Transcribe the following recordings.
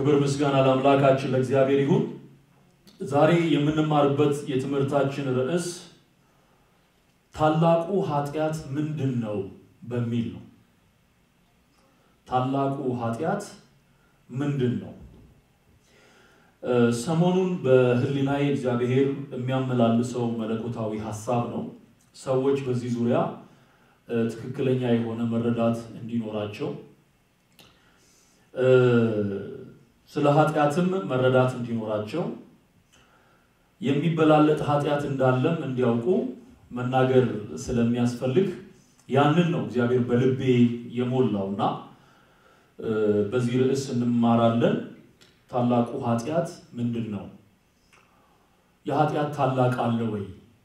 ክብር ምስጋና ለአምላካችን ለእግዚአብሔር ይሁን። ዛሬ የምንማርበት የትምህርታችን ርዕስ ታላቁ ኃጢአት ምንድን ነው በሚል ነው። ታላቁ ኃጢአት ምንድን ነው? ሰሞኑን በሕሊናዬ እግዚአብሔር የሚያመላልሰው መለኮታዊ ሀሳብ ነው። ሰዎች በዚህ ዙሪያ ትክክለኛ የሆነ መረዳት እንዲኖራቸው ስለ ኃጢአትም መረዳት እንዲኖራቸው የሚበላለጥ ኃጢአት እንዳለም እንዲያውቁ መናገር ስለሚያስፈልግ ያንን ነው እግዚአብሔር በልቤ የሞላው እና በዚህ ርዕስ እንማራለን። ታላቁ ኃጢአት ምንድን ነው? የኃጢአት ታላቅ አለ ወይ?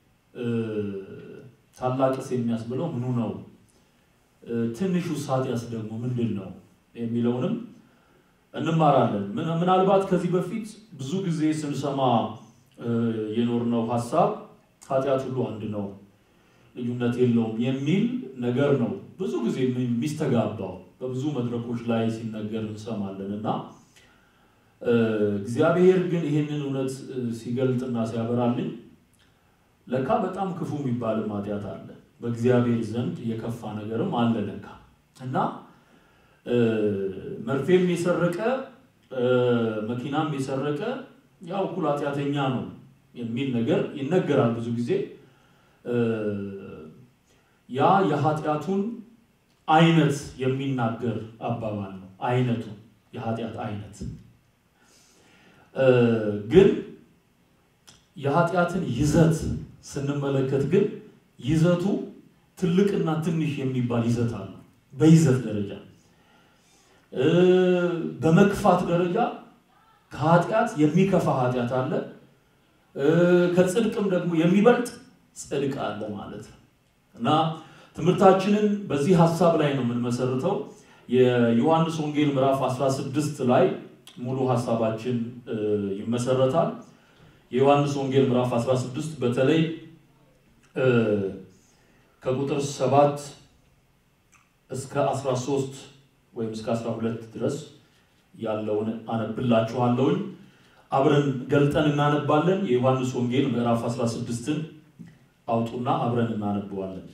ታላቅስ የሚያስብለው ምኑ ነው? ትንሹስ ኃጢአት ደግሞ ምንድን ነው የሚለውንም እንማራለን። ምናልባት ከዚህ በፊት ብዙ ጊዜ ስንሰማ የኖርነው ሀሳብ ኃጢአት ሁሉ አንድ ነው፣ ልዩነት የለውም የሚል ነገር ነው ብዙ ጊዜ የሚስተጋባው በብዙ መድረኮች ላይ ሲነገር እንሰማለን እና እግዚአብሔር ግን ይህንን እውነት ሲገልጥና ሲያበራልኝ ለካ በጣም ክፉ የሚባልም ኃጢአት አለ፣ በእግዚአብሔር ዘንድ የከፋ ነገርም አለ ለካ እና መርፌም የሰረቀ መኪናም የሰረቀ ያው እኩል ኃጢአተኛ ነው የሚል ነገር ይነገራል ብዙ ጊዜ። ያ የኃጢአቱን አይነት የሚናገር አባባል ነው። አይነቱ የኃጢአት አይነት ግን የኃጢአትን ይዘት ስንመለከት ግን ይዘቱ ትልቅና ትንሽ የሚባል ይዘት አለ። በይዘት ደረጃ በመክፋት ደረጃ ከኃጢአት የሚከፋ ኃጢአት አለ። ከጽድቅም ደግሞ የሚበልጥ ጽድቅ አለ ማለት ነው እና ትምህርታችንን በዚህ ሀሳብ ላይ ነው የምንመሰርተው። የዮሐንስ ወንጌል ምዕራፍ 16 ላይ ሙሉ ሀሳባችን ይመሰረታል። የዮሐንስ ወንጌል ምዕራፍ 16 በተለይ ከቁጥር 7 እስከ 13 ወይም እስከ 12 ድረስ ያለውን አነብላችኋለሁኝ። አብረን ገልጠን እናነባለን። የዮሐንስ ወንጌል ምዕራፍ 16ን አውጡና አብረን እናነበዋለን።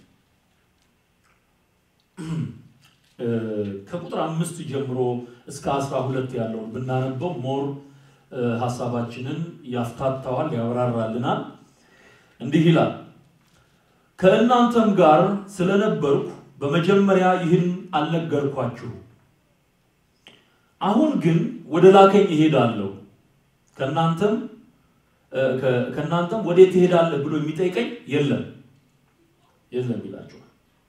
ከቁጥር አምስት ጀምሮ እስከ 12 ያለውን ብናነበው ሞር ሀሳባችንን ያፍታታዋል፣ ያብራራልናል። እንዲህ ይላል ከእናንተም ጋር ስለነበርኩ በመጀመሪያ ይህን አልነገርኳችሁ። አሁን ግን ወደ ላከኝ እሄዳለሁ፣ ከእናንተም ከእናንተም ወዴት ትሄዳለህ ብሎ የሚጠይቀኝ የለም የለም ይላችኋል።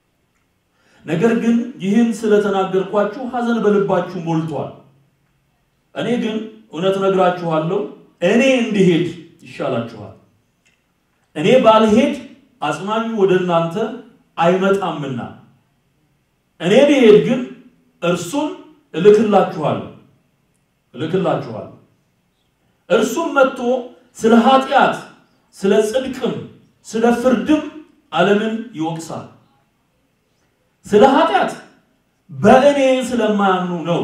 ነገር ግን ይህን ስለተናገርኳችሁ ሐዘን በልባችሁ ሞልቷል። እኔ ግን እውነት እነግራችኋለሁ፣ እኔ እንድሄድ ይሻላችኋል። እኔ ባልሄድ አጽናኙ ወደ እናንተ አይመጣምና እኔ ብሄድ ግን እርሱን እልክላችኋለሁ እልክላችኋለሁ። እርሱም መጥቶ ስለ ኃጢአት፣ ስለ ጽድቅም፣ ስለ ፍርድም ዓለምን ይወቅሳል። ስለ ኃጢአት በእኔ ስለማያምኑ ነው።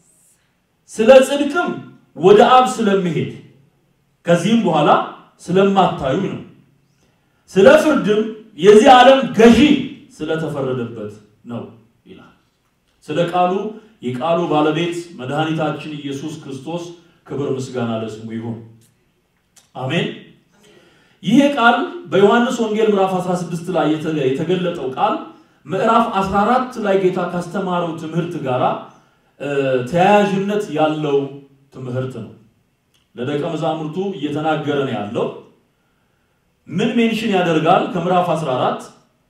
ስለ ጽድቅም ወደ አብ ስለሚሄድ ከዚህም በኋላ ስለማታዩ ነው። ስለ ፍርድም የዚህ ዓለም ገዢ ስለተፈረደበት ነው ይላል። ስለ ቃሉ የቃሉ ባለቤት መድኃኒታችን ኢየሱስ ክርስቶስ ክብር ምስጋና ለስሙ ይሁን፣ አሜን። ይህ ቃል በዮሐንስ ወንጌል ምዕራፍ 16 ላይ የተገለጠው ቃል ምዕራፍ 14 ላይ ጌታ ካስተማረው ትምህርት ጋር ተያያዥነት ያለው ትምህርት ነው። ለደቀ መዛሙርቱ እየተናገረ ነው ያለው። ምን ሜንሽን ያደርጋል? ከምዕራፍ 14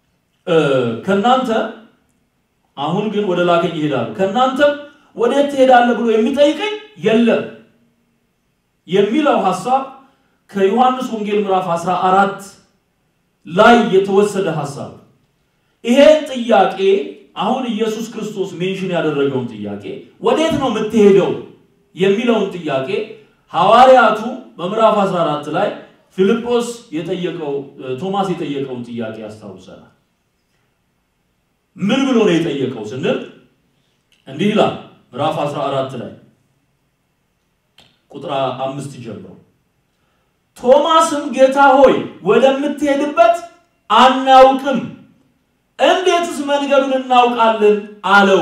ከናንተ አሁን ግን ወደ ላከኝ ይሄዳሉ፣ ከናንተም ወዴት ትሄዳለህ ብሎ የሚጠይቀኝ የለም የሚለው ሐሳብ ከዮሐንስ ወንጌል ምዕራፍ 14 ላይ የተወሰደ ሐሳብ ይሄ ጥያቄ አሁን ኢየሱስ ክርስቶስ ሜንሽን ያደረገውን ጥያቄ ወዴት ነው የምትሄደው የሚለውን ጥያቄ ሐዋርያቱ በምዕራፍ 14 ላይ ፊልጶስ የጠየቀው ቶማስ የጠየቀውን ጥያቄ ያስታውሰናል። ምን ብሎ ነው የጠየቀው ስንል እንዲህ ይላል ምዕራፍ 14 ላይ ቁጥር አምስት ጀምሮ ቶማስም ጌታ ሆይ ወደምትሄድበት አናውቅም፣ እንዴትስ መንገዱን እናውቃለን አለው።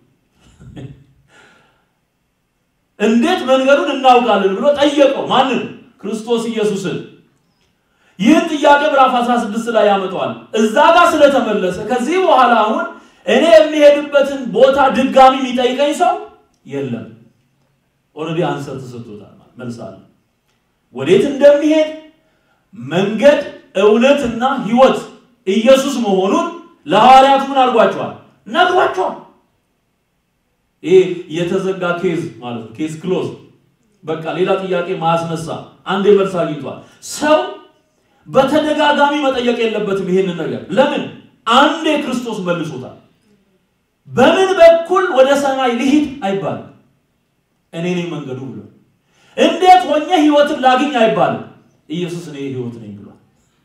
እንዴት መንገዱን እናውቃለን ብሎ ጠየቀው። ማንን? ክርስቶስ ኢየሱስን። ይህን ጥያቄ ምዕራፍ 16 ላይ ያመጣዋል። እዛ ጋር ስለተመለሰ ከዚህ በኋላ አሁን እኔ የሚሄድበትን ቦታ ድጋሚ የሚጠይቀኝ ሰው የለም። ኦልሬዲ አንሰር ተሰጥቶታል። መልስ አለ። ወዴት እንደሚሄድ መንገድ፣ እውነትና ሕይወት ኢየሱስ መሆኑን ለሐዋርያቱ ምን አድርጓቸዋል? ነግሯቸዋል። ይሄ የተዘጋ ኬዝ ማለት ነው። ኬዝ ክሎዝ በቃ ሌላ ጥያቄ ማያስነሳ አንዴ መልስ አግኝቷል። ሰው በተደጋጋሚ መጠየቅ የለበትም ይሄንን ነገር። ለምን? አንዴ ክርስቶስ መልሶታል። በምን በኩል ወደ ሰማይ ልሂድ አይባልም። እኔ ነኝ መንገዱ ብሎ እንዴት ሆኜ ህይወትን ላግኝ አይባልም። ኢየሱስ እኔ ህይወት ነኝ ብሏል።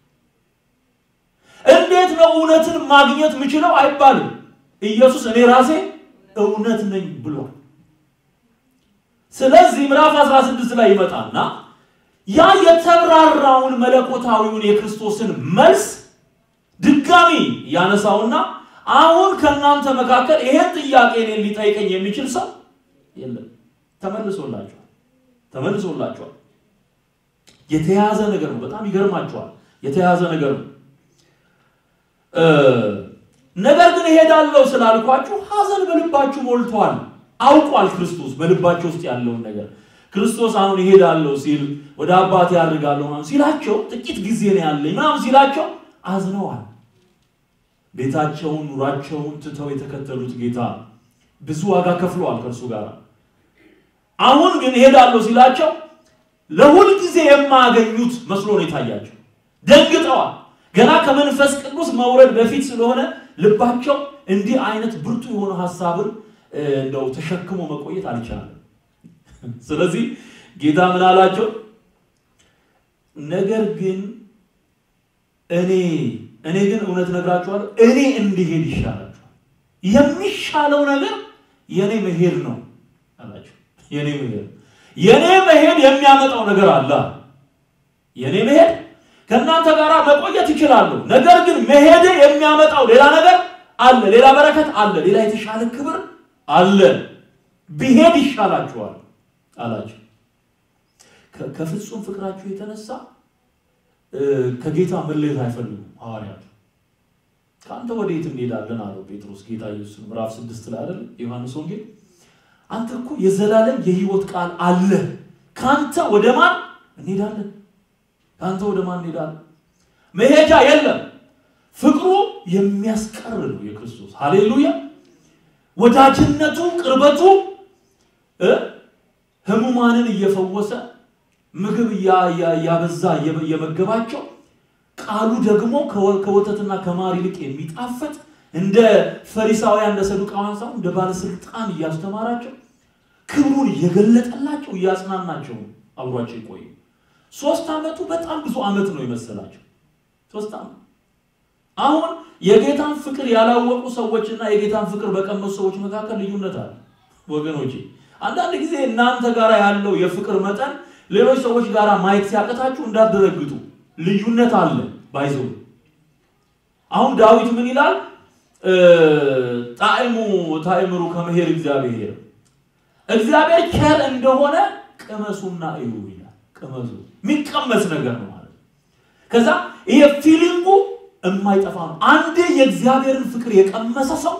እንዴት ነው እውነትን ማግኘት የምችለው አይባልም። ኢየሱስ እኔ ራሴ እውነት ነኝ ብሏል። ስለዚህ ምዕራፍ 16 ላይ ይመጣና ያ የተብራራውን መለኮታዊውን የክርስቶስን መልስ ድጋሚ ያነሳውና አሁን ከእናንተ መካከል ይሄን ጥያቄ እኔን ሊጠይቀኝ የሚችል ሰው የለም። ተመልሶላችኋል፣ ተመልሶላችኋል። የተያዘ ነገር ነው። በጣም ይገርማችኋል። የተያዘ ነገር ነው። ነገር ግን እሄዳለሁ ስላልኳችሁ ሐዘን በልባችሁ ሞልቷል። አውቋል ክርስቶስ በልባቸው ውስጥ ያለውን ነገር። ክርስቶስ አሁን እሄዳለሁ ሲል ወደ አባቴ ያድርጋለሁ ምናምን ሲላቸው ጥቂት ጊዜ ነው ያለኝ ምናምን ሲላቸው አዝነዋል። ቤታቸውን ኑሯቸውን ትተው የተከተሉት ጌታ ብዙ ዋጋ ከፍለዋል ከእርሱ ጋር። አሁን ግን እሄዳለሁ ሲላቸው ለሁል ጊዜ የማያገኙት መስሎ ነው የታያቸው። ደንግጠዋል። ገና ከመንፈስ ቅዱስ መውረድ በፊት ስለሆነ ልባቸው እንዲህ አይነት ብርቱ የሆነ ሀሳብን እንደው ተሸክሞ መቆየት አልቻለም። ስለዚህ ጌታ ምን አላቸው? ነገር ግን እኔ እኔ ግን እውነት ነግራችኋለሁ፣ እኔ እንዲሄድ ይሻላችኋል። የሚሻለው ነገር የኔ መሄድ ነው አላቸው። የኔ መሄድ የኔ መሄድ የሚያመጣው ነገር አለ። የኔ መሄድ ከእናንተ ጋር መቆየት ይችላሉ። ነገር ግን መሄድ የሚያመጣው ሌላ ነገር አለ፣ ሌላ በረከት አለ፣ ሌላ የተሻለ ክብር አለ። ብሄድ ይሻላችኋል አላቸው። ከፍጹም ፍቅራችሁ የተነሳ ከጌታ መለየት አይፈልጉም ሐዋርያቱ። ከአንተ ወዴት እንሄዳለን አለው ጴጥሮስ ጌታ ኢየሱስ ምዕራፍ ስድስት ላይ አይደል ዮሐንስ ወንጌል አንተ እኮ የዘላለም የህይወት ቃል አለ። ከአንተ ወደ ማን እንሄዳለን? ከአንተ ወደ ማን እንሄዳለን? መሄጃ የለም። ፍቅሩ የሚያስቀር ነው የክርስቶስ ሃሌሉያ። ወዳጅነቱ፣ ቅርበቱ ህሙማንን እየፈወሰ ምግብ እያበዛ እየመገባቸው ቃሉ ደግሞ ከወተትና ከማር ይልቅ የሚጣፍጥ እንደ ፈሪሳውያን እንደ ሰዱቃውያን ሳይሆን እንደ ባለስልጣን እያስተማራቸው ክብሩን እየገለጠላቸው እያጽናናቸው አብሯቸው ይቆዩ። ሶስት ዓመቱ በጣም ብዙ ዓመት ነው የመሰላቸው። ሶስት ዓመት አሁን የጌታን ፍቅር ያላወቁ ሰዎችና የጌታን ፍቅር በቀመሱ ሰዎች መካከል ልዩነት አለ ወገኖቼ። አንዳንድ ጊዜ እናንተ ጋር ያለው የፍቅር መጠን ሌሎች ሰዎች ጋር ማየት ሲያቅታችሁ እንዳትደረግጡ። ልዩነት አለ ባይዘው አሁን ዳዊት ምን ይላል? ጣዕሙ ታእምሩ ከመሄድ እግዚአብሔር እግዚአብሔር ቸር እንደሆነ ቅመሱና እዩ ይላል። ቅመሱ የሚቀመስ ነገር ነው ማለት ከዛ ይሄ ፊሊንጉ የማይጠፋ ነው። አንዴ የእግዚአብሔርን ፍቅር የቀመሰ ሰው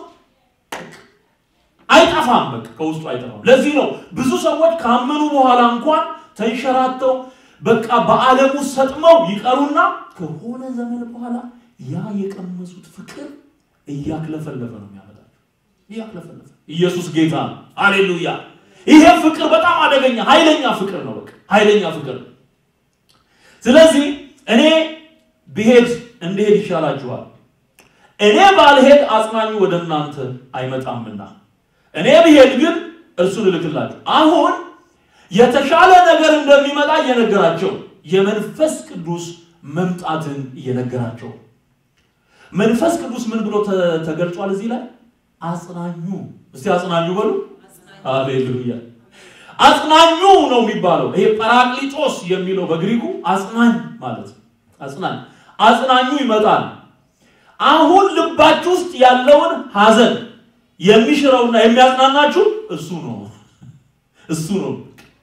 አይጠፋም፣ በቃ ከውስጡ አይጠፋም። ለዚህ ነው ብዙ ሰዎች ካመኑ በኋላ እንኳን ተንሸራተው በቃ በዓለሙ ሰጥመው ይቀሩና ከሆነ ዘመን በኋላ ያ የቀመሱት ፍቅር እያክለፈለፈ ነው የሚያመጣቸው። እያክለፈለፈ ኢየሱስ ጌታ ነው። አሌሉያ። ይሄ ፍቅር በጣም አደገኛ ኃይለኛ ፍቅር ነው። በቃ ኃይለኛ ፍቅር ነው። ስለዚህ እኔ ብሄድ እንድሄድ ይሻላችኋል። እኔ ባልሄድ አጽናኙ ወደ እናንተ አይመጣምና እኔ ብሄድ ግን እርሱን እልክላችሁ። አሁን የተሻለ ነገር እንደሚመጣ እየነገራቸው የመንፈስ ቅዱስ መምጣትን እየነገራቸው መንፈስ ቅዱስ ምን ብሎ ተገልጿል? እዚህ ላይ አጽናኙ። እስቲ አጽናኙ በሉ። አሌሉያ። አጽናኙ ነው የሚባለው። ይሄ ጰራቅሊጦስ የሚለው በግሪኩ አጽናኝ ማለት ነው። አጽናኝ አጽናኙ ይመጣል። አሁን ልባችሁ ውስጥ ያለውን ሐዘን የሚሽረውና የሚያጽናናችሁ እሱ ነው። እሱ ነው።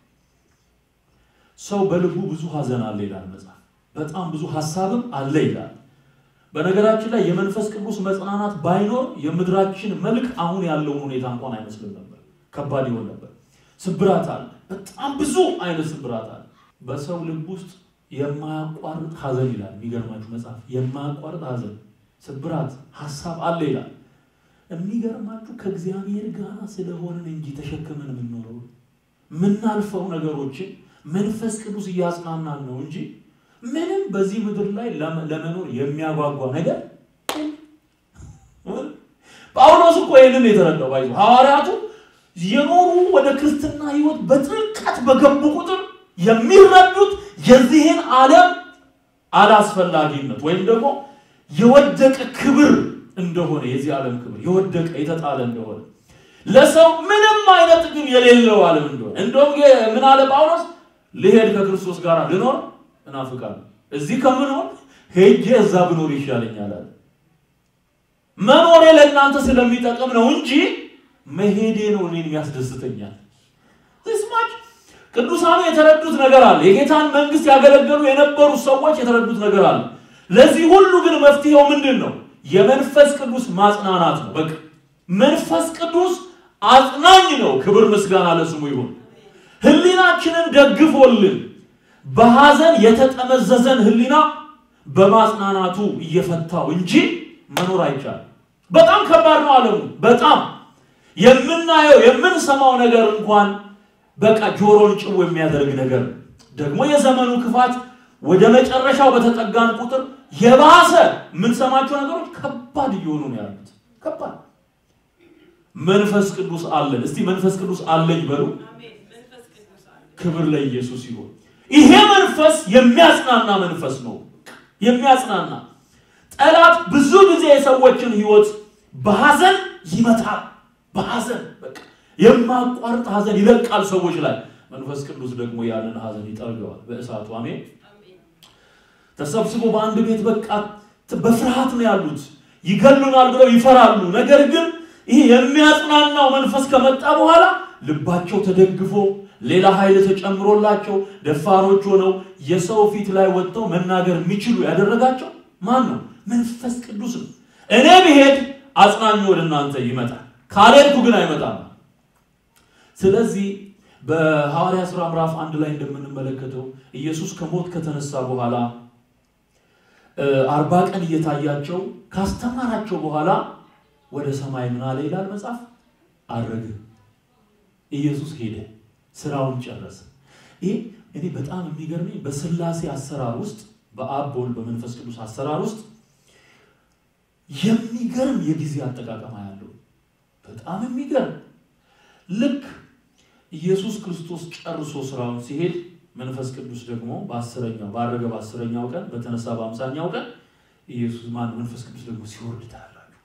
ሰው በልቡ ብዙ ሐዘን አለ ይላል መጽሐፍ። በጣም ብዙ ሐሳብም አለ ይላል። በነገራችን ላይ የመንፈስ ቅዱስ መጽናናት ባይኖር የምድራችን መልክ አሁን ያለውን ሁኔታ እንኳን አይመስልም ነበር። ከባድ ይሆን ነበር። ስብራት አለ። በጣም ብዙ አይነት ስብራት አለ። በሰው ልብ ውስጥ የማያቋርጥ ሐዘን ይላል። የሚገርማችሁ መጽሐፍ የማያቋርጥ ሐዘን፣ ስብራት፣ ሐሳብ አለ ይላል። የሚገርማችሁ ከእግዚአብሔር ጋር ስለሆንን እንጂ ተሸክመን የምንኖረው የምናልፈው ነገሮችን መንፈስ ቅዱስ እያጽናናን ነው እንጂ ምንም በዚህ ምድር ላይ ለመኖር የሚያጓጓ ነገር ጳውሎስ እኮ ይህንን የተረዳው ባይዞ ሐዋርያቱ የኖሩ ወደ ክርስትና ሕይወት በጥልቀት በገቡ ቁጥር የሚረዱት የዚህን ዓለም አላስፈላጊነት ወይም ደግሞ የወደቀ ክብር እንደሆነ የዚህ ዓለም ክብር የወደቀ የተጣለ እንደሆነ ለሰው ምንም አይነት ጥቅም የሌለው ዓለም እንደሆነ እንደውም ምን አለ ጳውሎስ ልሄድ ከክርስቶስ ጋር ልኖር እናፍቃለሁ እዚህ ከምኖር ሄጄ እዛ ብኖር ይሻለኛል አለ። መኖሬ ለእናንተ ስለሚጠቅም ነው እንጂ መሄዴ ነው እኔን የሚያስደስተኛል። ስማች ቅዱሳኑ የተረዱት ነገር አለ። የጌታን መንግስት ያገለገሉ የነበሩ ሰዎች የተረዱት ነገር አለ። ለዚህ ሁሉ ግን መፍትሄው ምንድን ነው? የመንፈስ ቅዱስ ማጽናናት ነው። በቃ መንፈስ ቅዱስ አጽናኝ ነው። ክብር ምስጋና ለስሙ ይሁን። ህሊናችንን ደግፎልን በሐዘን የተጠመዘዘን ህሊና በማጽናናቱ እየፈታው እንጂ መኖር አይቻልም። በጣም ከባድ ነው ዓለሙ። በጣም የምናየው የምንሰማው ነገር እንኳን በቃ ጆሮን ጭው የሚያደርግ ነገር ደግሞ የዘመኑ ክፋት ወደ መጨረሻው በተጠጋን ቁጥር የባሰ የምንሰማቸው ነገሮች ከባድ እየሆኑ ነው ያሉት። ከባድ መንፈስ ቅዱስ አለን። እስቲ መንፈስ ቅዱስ አለኝ በሉ። ክብር ለኢየሱስ ይሁን። ይሄ መንፈስ የሚያጽናና መንፈስ ነው። የሚያጽናና ጠላት ብዙ ጊዜ የሰዎችን ህይወት በሐዘን ይመታል። በሐዘን በቃ የማቋርጥ ሐዘን ይለቃል ሰዎች ላይ። መንፈስ ቅዱስ ደግሞ ያንን ሐዘን ይጠርገዋል በእሳቱ። አሜን። ተሰብስቦ በአንድ ቤት በቃ በፍርሃት ነው ያሉት። ይገሉናል ብለው ይፈራሉ። ነገር ግን ይህ የሚያጽናናው መንፈስ ከመጣ በኋላ ልባቸው ተደግፎ ሌላ ኃይል ተጨምሮላቸው ደፋሮች ሆነው የሰው ፊት ላይ ወጥተው መናገር የሚችሉ ያደረጋቸው ማን ነው? መንፈስ ቅዱስ ነው። እኔ ብሄድ አጽናኙ ወደ እናንተ ይመጣል፣ ካልሄድኩ ግን አይመጣም። ስለዚህ በሐዋርያ ሥራ ምዕራፍ አንድ ላይ እንደምንመለከተው ኢየሱስ ከሞት ከተነሳ በኋላ አርባ ቀን እየታያቸው ካስተማራቸው በኋላ ወደ ሰማይ ምን አለ ይላል መጽሐፍ፣ አረገ። ኢየሱስ ሄደ፣ ስራውን ጨረሰ። ይህ እኔ በጣም የሚገርመኝ በስላሴ አሰራር ውስጥ በአብ በወልድ በመንፈስ ቅዱስ አሰራር ውስጥ የሚገርም የጊዜ አጠቃቀማ ያለው በጣም የሚገርም ልክ ኢየሱስ ክርስቶስ ጨርሶ ስራውን ሲሄድ መንፈስ ቅዱስ ደግሞ በአስረኛው ባረገ በአስረኛው ቀን በተነሳ በአምሳኛው ቀን ኢየሱስ ማን መንፈስ ቅዱስ ደግሞ ሲወርድ ታያላችሁ።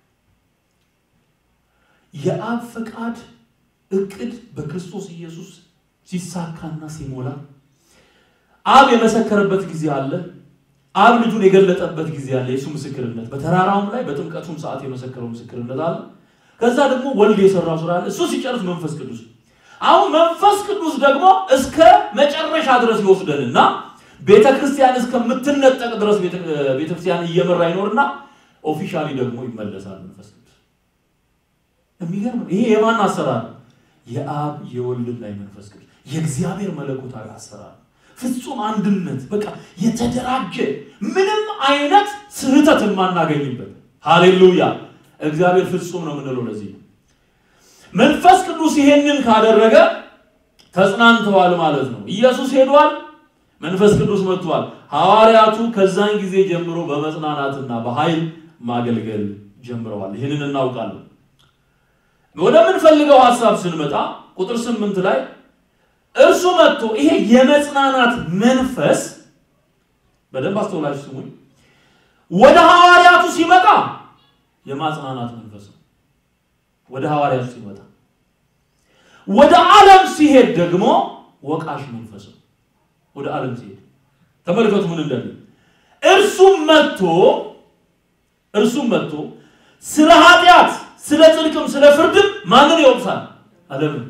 የአብ ፈቃድ እቅድ በክርስቶስ ኢየሱስ ሲሳካና ሲሞላ አብ የመሰከረበት ጊዜ አለ። አብ ልጁን የገለጠበት ጊዜ አለ። የእሱ ምስክርነት በተራራውም ላይ በጥምቀቱም ሰዓት የመሰከረው ምስክርነት አለ። ከዛ ደግሞ ወልድ የሰራው ስራ አለ። እሱ ሲጨርስ መንፈስ ቅዱስ አሁን መንፈስ ቅዱስ ደግሞ እስከ መጨረሻ ድረስ ይወስደንና ቤተ ክርስቲያን እስከምትነጠቅ ድረስ ቤተ ክርስቲያን እየመራ ይኖርና ኦፊሻሊ ደግሞ ይመለሳል። መንፈስ ቅዱስ የሚገርም ይሄ የማን አሰራር? የአብ የወልድና የመንፈስ ቅዱስ የእግዚአብሔር መለኮታዊ አሰራር፣ ፍጹም አንድነት፣ በቃ የተደራጀ ምንም አይነት ስህተት የማናገኝበት። ሃሌሉያ! እግዚአብሔር ፍጹም ነው የምንለው ለዚህ ነው። መንፈስ ቅዱስ ይሄንን ካደረገ ተጽናንተዋል ማለት ነው። ኢየሱስ ሄዷል፣ መንፈስ ቅዱስ መጥቷል። ሐዋርያቱ ከዛን ጊዜ ጀምሮ በመጽናናትና በኃይል ማገልገል ጀምረዋል። ይህንን እናውቃለን። ወደምንፈልገው ሐሳብ ስንመጣ ቁጥር ስምንት ላይ እርሱ መጥቶ ይሄ የመጽናናት መንፈስ በደንብ አስተውላችሁ ስሙኝ። ወደ ሐዋርያቱ ሲመጣ የማጽናናት መንፈስ ነው። ወደ ሐዋርያቱ ሲመጣ ወደ ዓለም ሲሄድ ደግሞ ወቃሽ መንፈስ ነው። ወደ ዓለም ሲሄድ ተመልከቱ ምን እንደሚል እርሱም መጥቶ እርሱም መጥቶ ስለ ኃጢአት ስለ ጽድቅም ስለ ፍርድም ማንን ይወቅሳል? ዓለምን።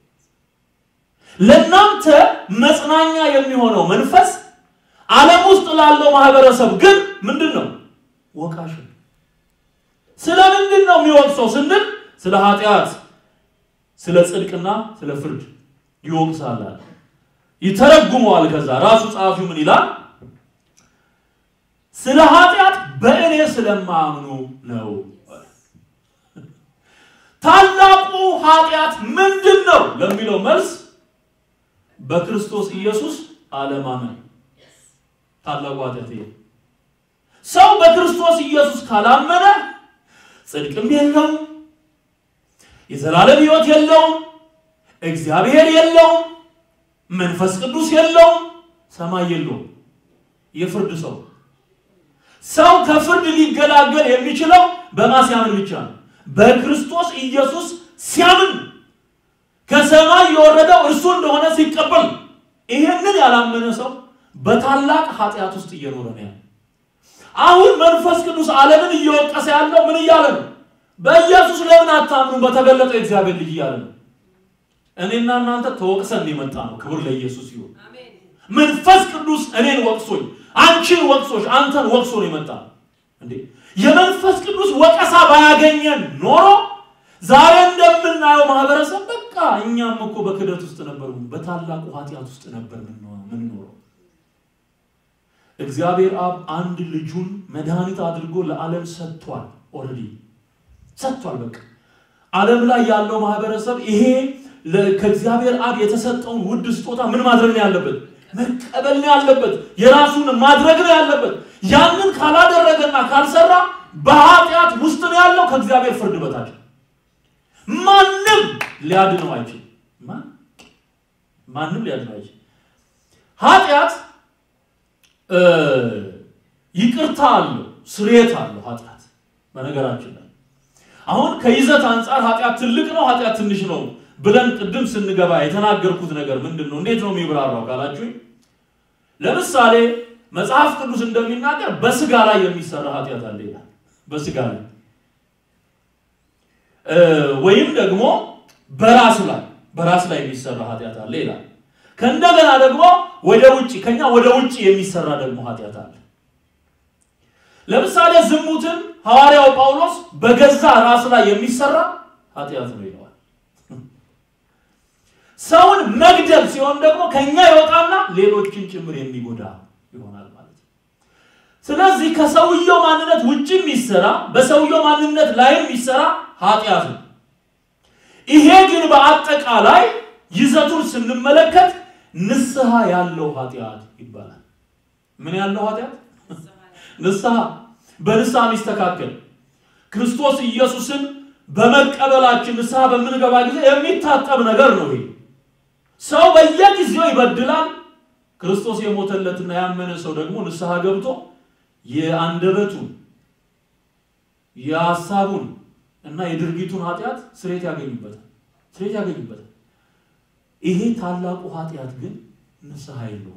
ለእናንተ መጽናኛ የሚሆነው መንፈስ ዓለም ውስጥ ላለው ማህበረሰብ ግን ምንድን ነው? ወቃሽ ነው። ስለ ምንድን ነው የሚወቅሰው ስንል ስለ ኃጢአት፣ ስለ ጽድቅና ስለ ፍርድ ይወቅሳል አለ። ይተረጉመዋል። ከዛ ራሱ ጸሐፊው ምን ይላል? ስለ ኃጢአት በእኔ ስለማያምኑ ነው። ታላቁ ኃጢአት ምንድን ነው ለሚለው መልስ በክርስቶስ ኢየሱስ አለማመን ታላቁ ኃጢአት ይሄ። ሰው በክርስቶስ ኢየሱስ ካላመነ ጽድቅም የለውም፣ የዘላለም ሕይወት የለውም፣ እግዚአብሔር የለውም፣ መንፈስ ቅዱስ የለውም፣ ሰማይ የለውም። የፍርድ ሰው ሰው ከፍርድ ሊገላገል የሚችለው በማን ሲያምን ብቻ ነው? በክርስቶስ ኢየሱስ ሲያምን ከሰማይ የወረደው እርሱ እንደሆነ ሲቀበል። ይሄንን ያላመነ ሰው በታላቅ ኃጢአት ውስጥ እየኖረ ነው ያለው። አሁን መንፈስ ቅዱስ ዓለምን እየወቀሰ ያለው ምን እያለ ነው? በኢየሱስ ለምን አታምኑ? በተገለጠው የእግዚአብሔር ልጅ እያለ ነው። እኔና እናንተ ተወቅሰን የመጣ ነው። ክብር ለኢየሱስ ይሁን። መንፈስ ቅዱስ እኔን ወቅሶኝ፣ አንቺን ወቅሶች፣ አንተን ወቅሶ ነው የመጣ እንዴ። የመንፈስ ቅዱስ ወቀሳ ባያገኘን ኖሮ ዛሬ እንደምናየው ማህበረሰብ በቃ እኛም እኮ በክደት ውስጥ ነበር፣ በታላቁ ኃጢአት ውስጥ ነበር ምንኖረው። እግዚአብሔር አብ አንድ ልጁን መድኃኒት አድርጎ ለዓለም ሰጥቷል። ኦልሬዲ ሰጥቷል። በቃ ዓለም ላይ ያለው ማህበረሰብ ይሄ ከእግዚአብሔር አብ የተሰጠውን ውድ ስጦታ ምን ማድረግ ነው ያለበት? መቀበል ነው ያለበት። የራሱን ማድረግ ነው ያለበት። ያንን ካላደረገና ካልሰራ በኃጢአት ውስጥ ነው ያለው፣ ከእግዚአብሔር ፍርድ በታች ማንም ሊያድነው አይችልም። ማንም ሊያድነው አይችልም። ኃጢአት ይቅርታ አለው፣ ስርየት አለው። ኃጢአት በነገራችን ላይ አሁን ከይዘት አንጻር ኃጢአት ትልቅ ነው፣ ኃጢአት ትንሽ ነው ብለን ቅድም ስንገባ የተናገርኩት ነገር ምንድን ነው? እንዴት ነው የሚብራራው ካላችሁኝ፣ ለምሳሌ መጽሐፍ ቅዱስ እንደሚናገር በስጋ ላይ የሚሰራ ኃጢአት አለ ይላል። በስጋ ላይ ወይም ደግሞ በራስ ላይ በራስ ላይ የሚሰራ ኃጢአት አለ ይላል። ከእንደገና ደግሞ ወደ ውጭ ከኛ ወደ ውጭ የሚሰራ ደግሞ ኃጢአት አለ። ለምሳሌ ዝሙትን ሐዋርያው ጳውሎስ በገዛ ራስ ላይ የሚሰራ ኃጢአት ነው ይለዋል። ሰውን መግደል ሲሆን ደግሞ ከኛ ይወጣና ሌሎችን ጭምር የሚጎዳ ይሆናል ማለት ነው። ስለዚህ ከሰውየው ማንነት ውጭ የሚሰራ በሰውየው ማንነት ላይም የሚሰራ ኃጢአት ነው። ይሄ ግን በአጠቃላይ ይዘቱን ስንመለከት ንስሐ ያለው ኃጢአት ይባላል። ምን ያለው ኃጢአት? ንስሐ በንስሐ የሚስተካከል ክርስቶስ ኢየሱስን በመቀበላችን ንስሐ በምንገባ ጊዜ የሚታጠብ ነገር ነው። ይሄ ሰው በየጊዜው ይበድላል። ክርስቶስ የሞተለትና ያመነ ሰው ደግሞ ንስሐ ገብቶ የአንደበቱን የሀሳቡን እና የድርጊቱን ኃጢአት ስሬት ያገኙበታል ስሬት ያገኙበታል። ይሄ ታላቁ ኃጢአት ግን ንስሐ የለውም።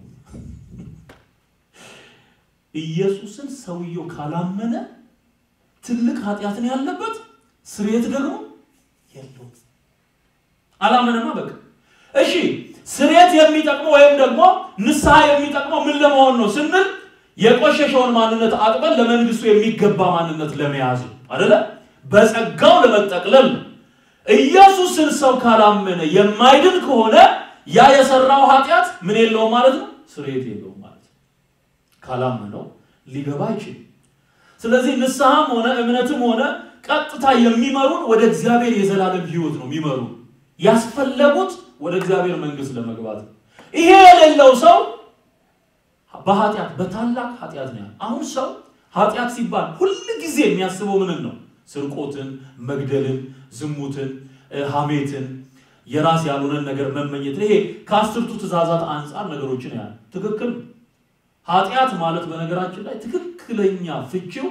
ኢየሱስን ሰውየው ካላመነ ትልቅ ኃጢአትን ያለበት ስሬት ደግሞ የለውም። አላመነማ በቃ እሺ። ስሬት የሚጠቅመው ወይም ደግሞ ንስሐ የሚጠቅመው ምን ለመሆን ነው ስንል የቆሸሸውን ማንነት አጥበን ለመንግስቱ የሚገባ ማንነት ለመያዝ አይደለ? በጸጋው ለመጠቅለል ነው። ኢየሱስን ሰው ካላመነ የማይድን ከሆነ ያ የሰራው ኃጢአት ምን የለውም ማለት ነው፣ ስርየት የለውም ማለት ነው። ካላመነው ሊገባ አይችልም። ስለዚህ ንስሐም ሆነ እምነትም ሆነ ቀጥታ የሚመሩን ወደ እግዚአብሔር የዘላለም ሕይወት ነው የሚመሩ ያስፈለጉት ወደ እግዚአብሔር መንግስት ለመግባት ነው። ይሄ የሌለው ሰው በኃጢአት በታላቅ ኃጢአት ነው። አሁን ሰው ኃጢአት ሲባል ሁል ጊዜ የሚያስበው ምንን ነው? ስርቆትን፣ መግደልን፣ ዝሙትን፣ ሐሜትን፣ የራስ ያልሆነን ነገር መመኘት። ይሄ ከአስርቱ ትእዛዛት አንጻር ነገሮችን ያህል ትክክል። ኃጢአት ማለት በነገራችን ላይ ትክክለኛ ፍቺው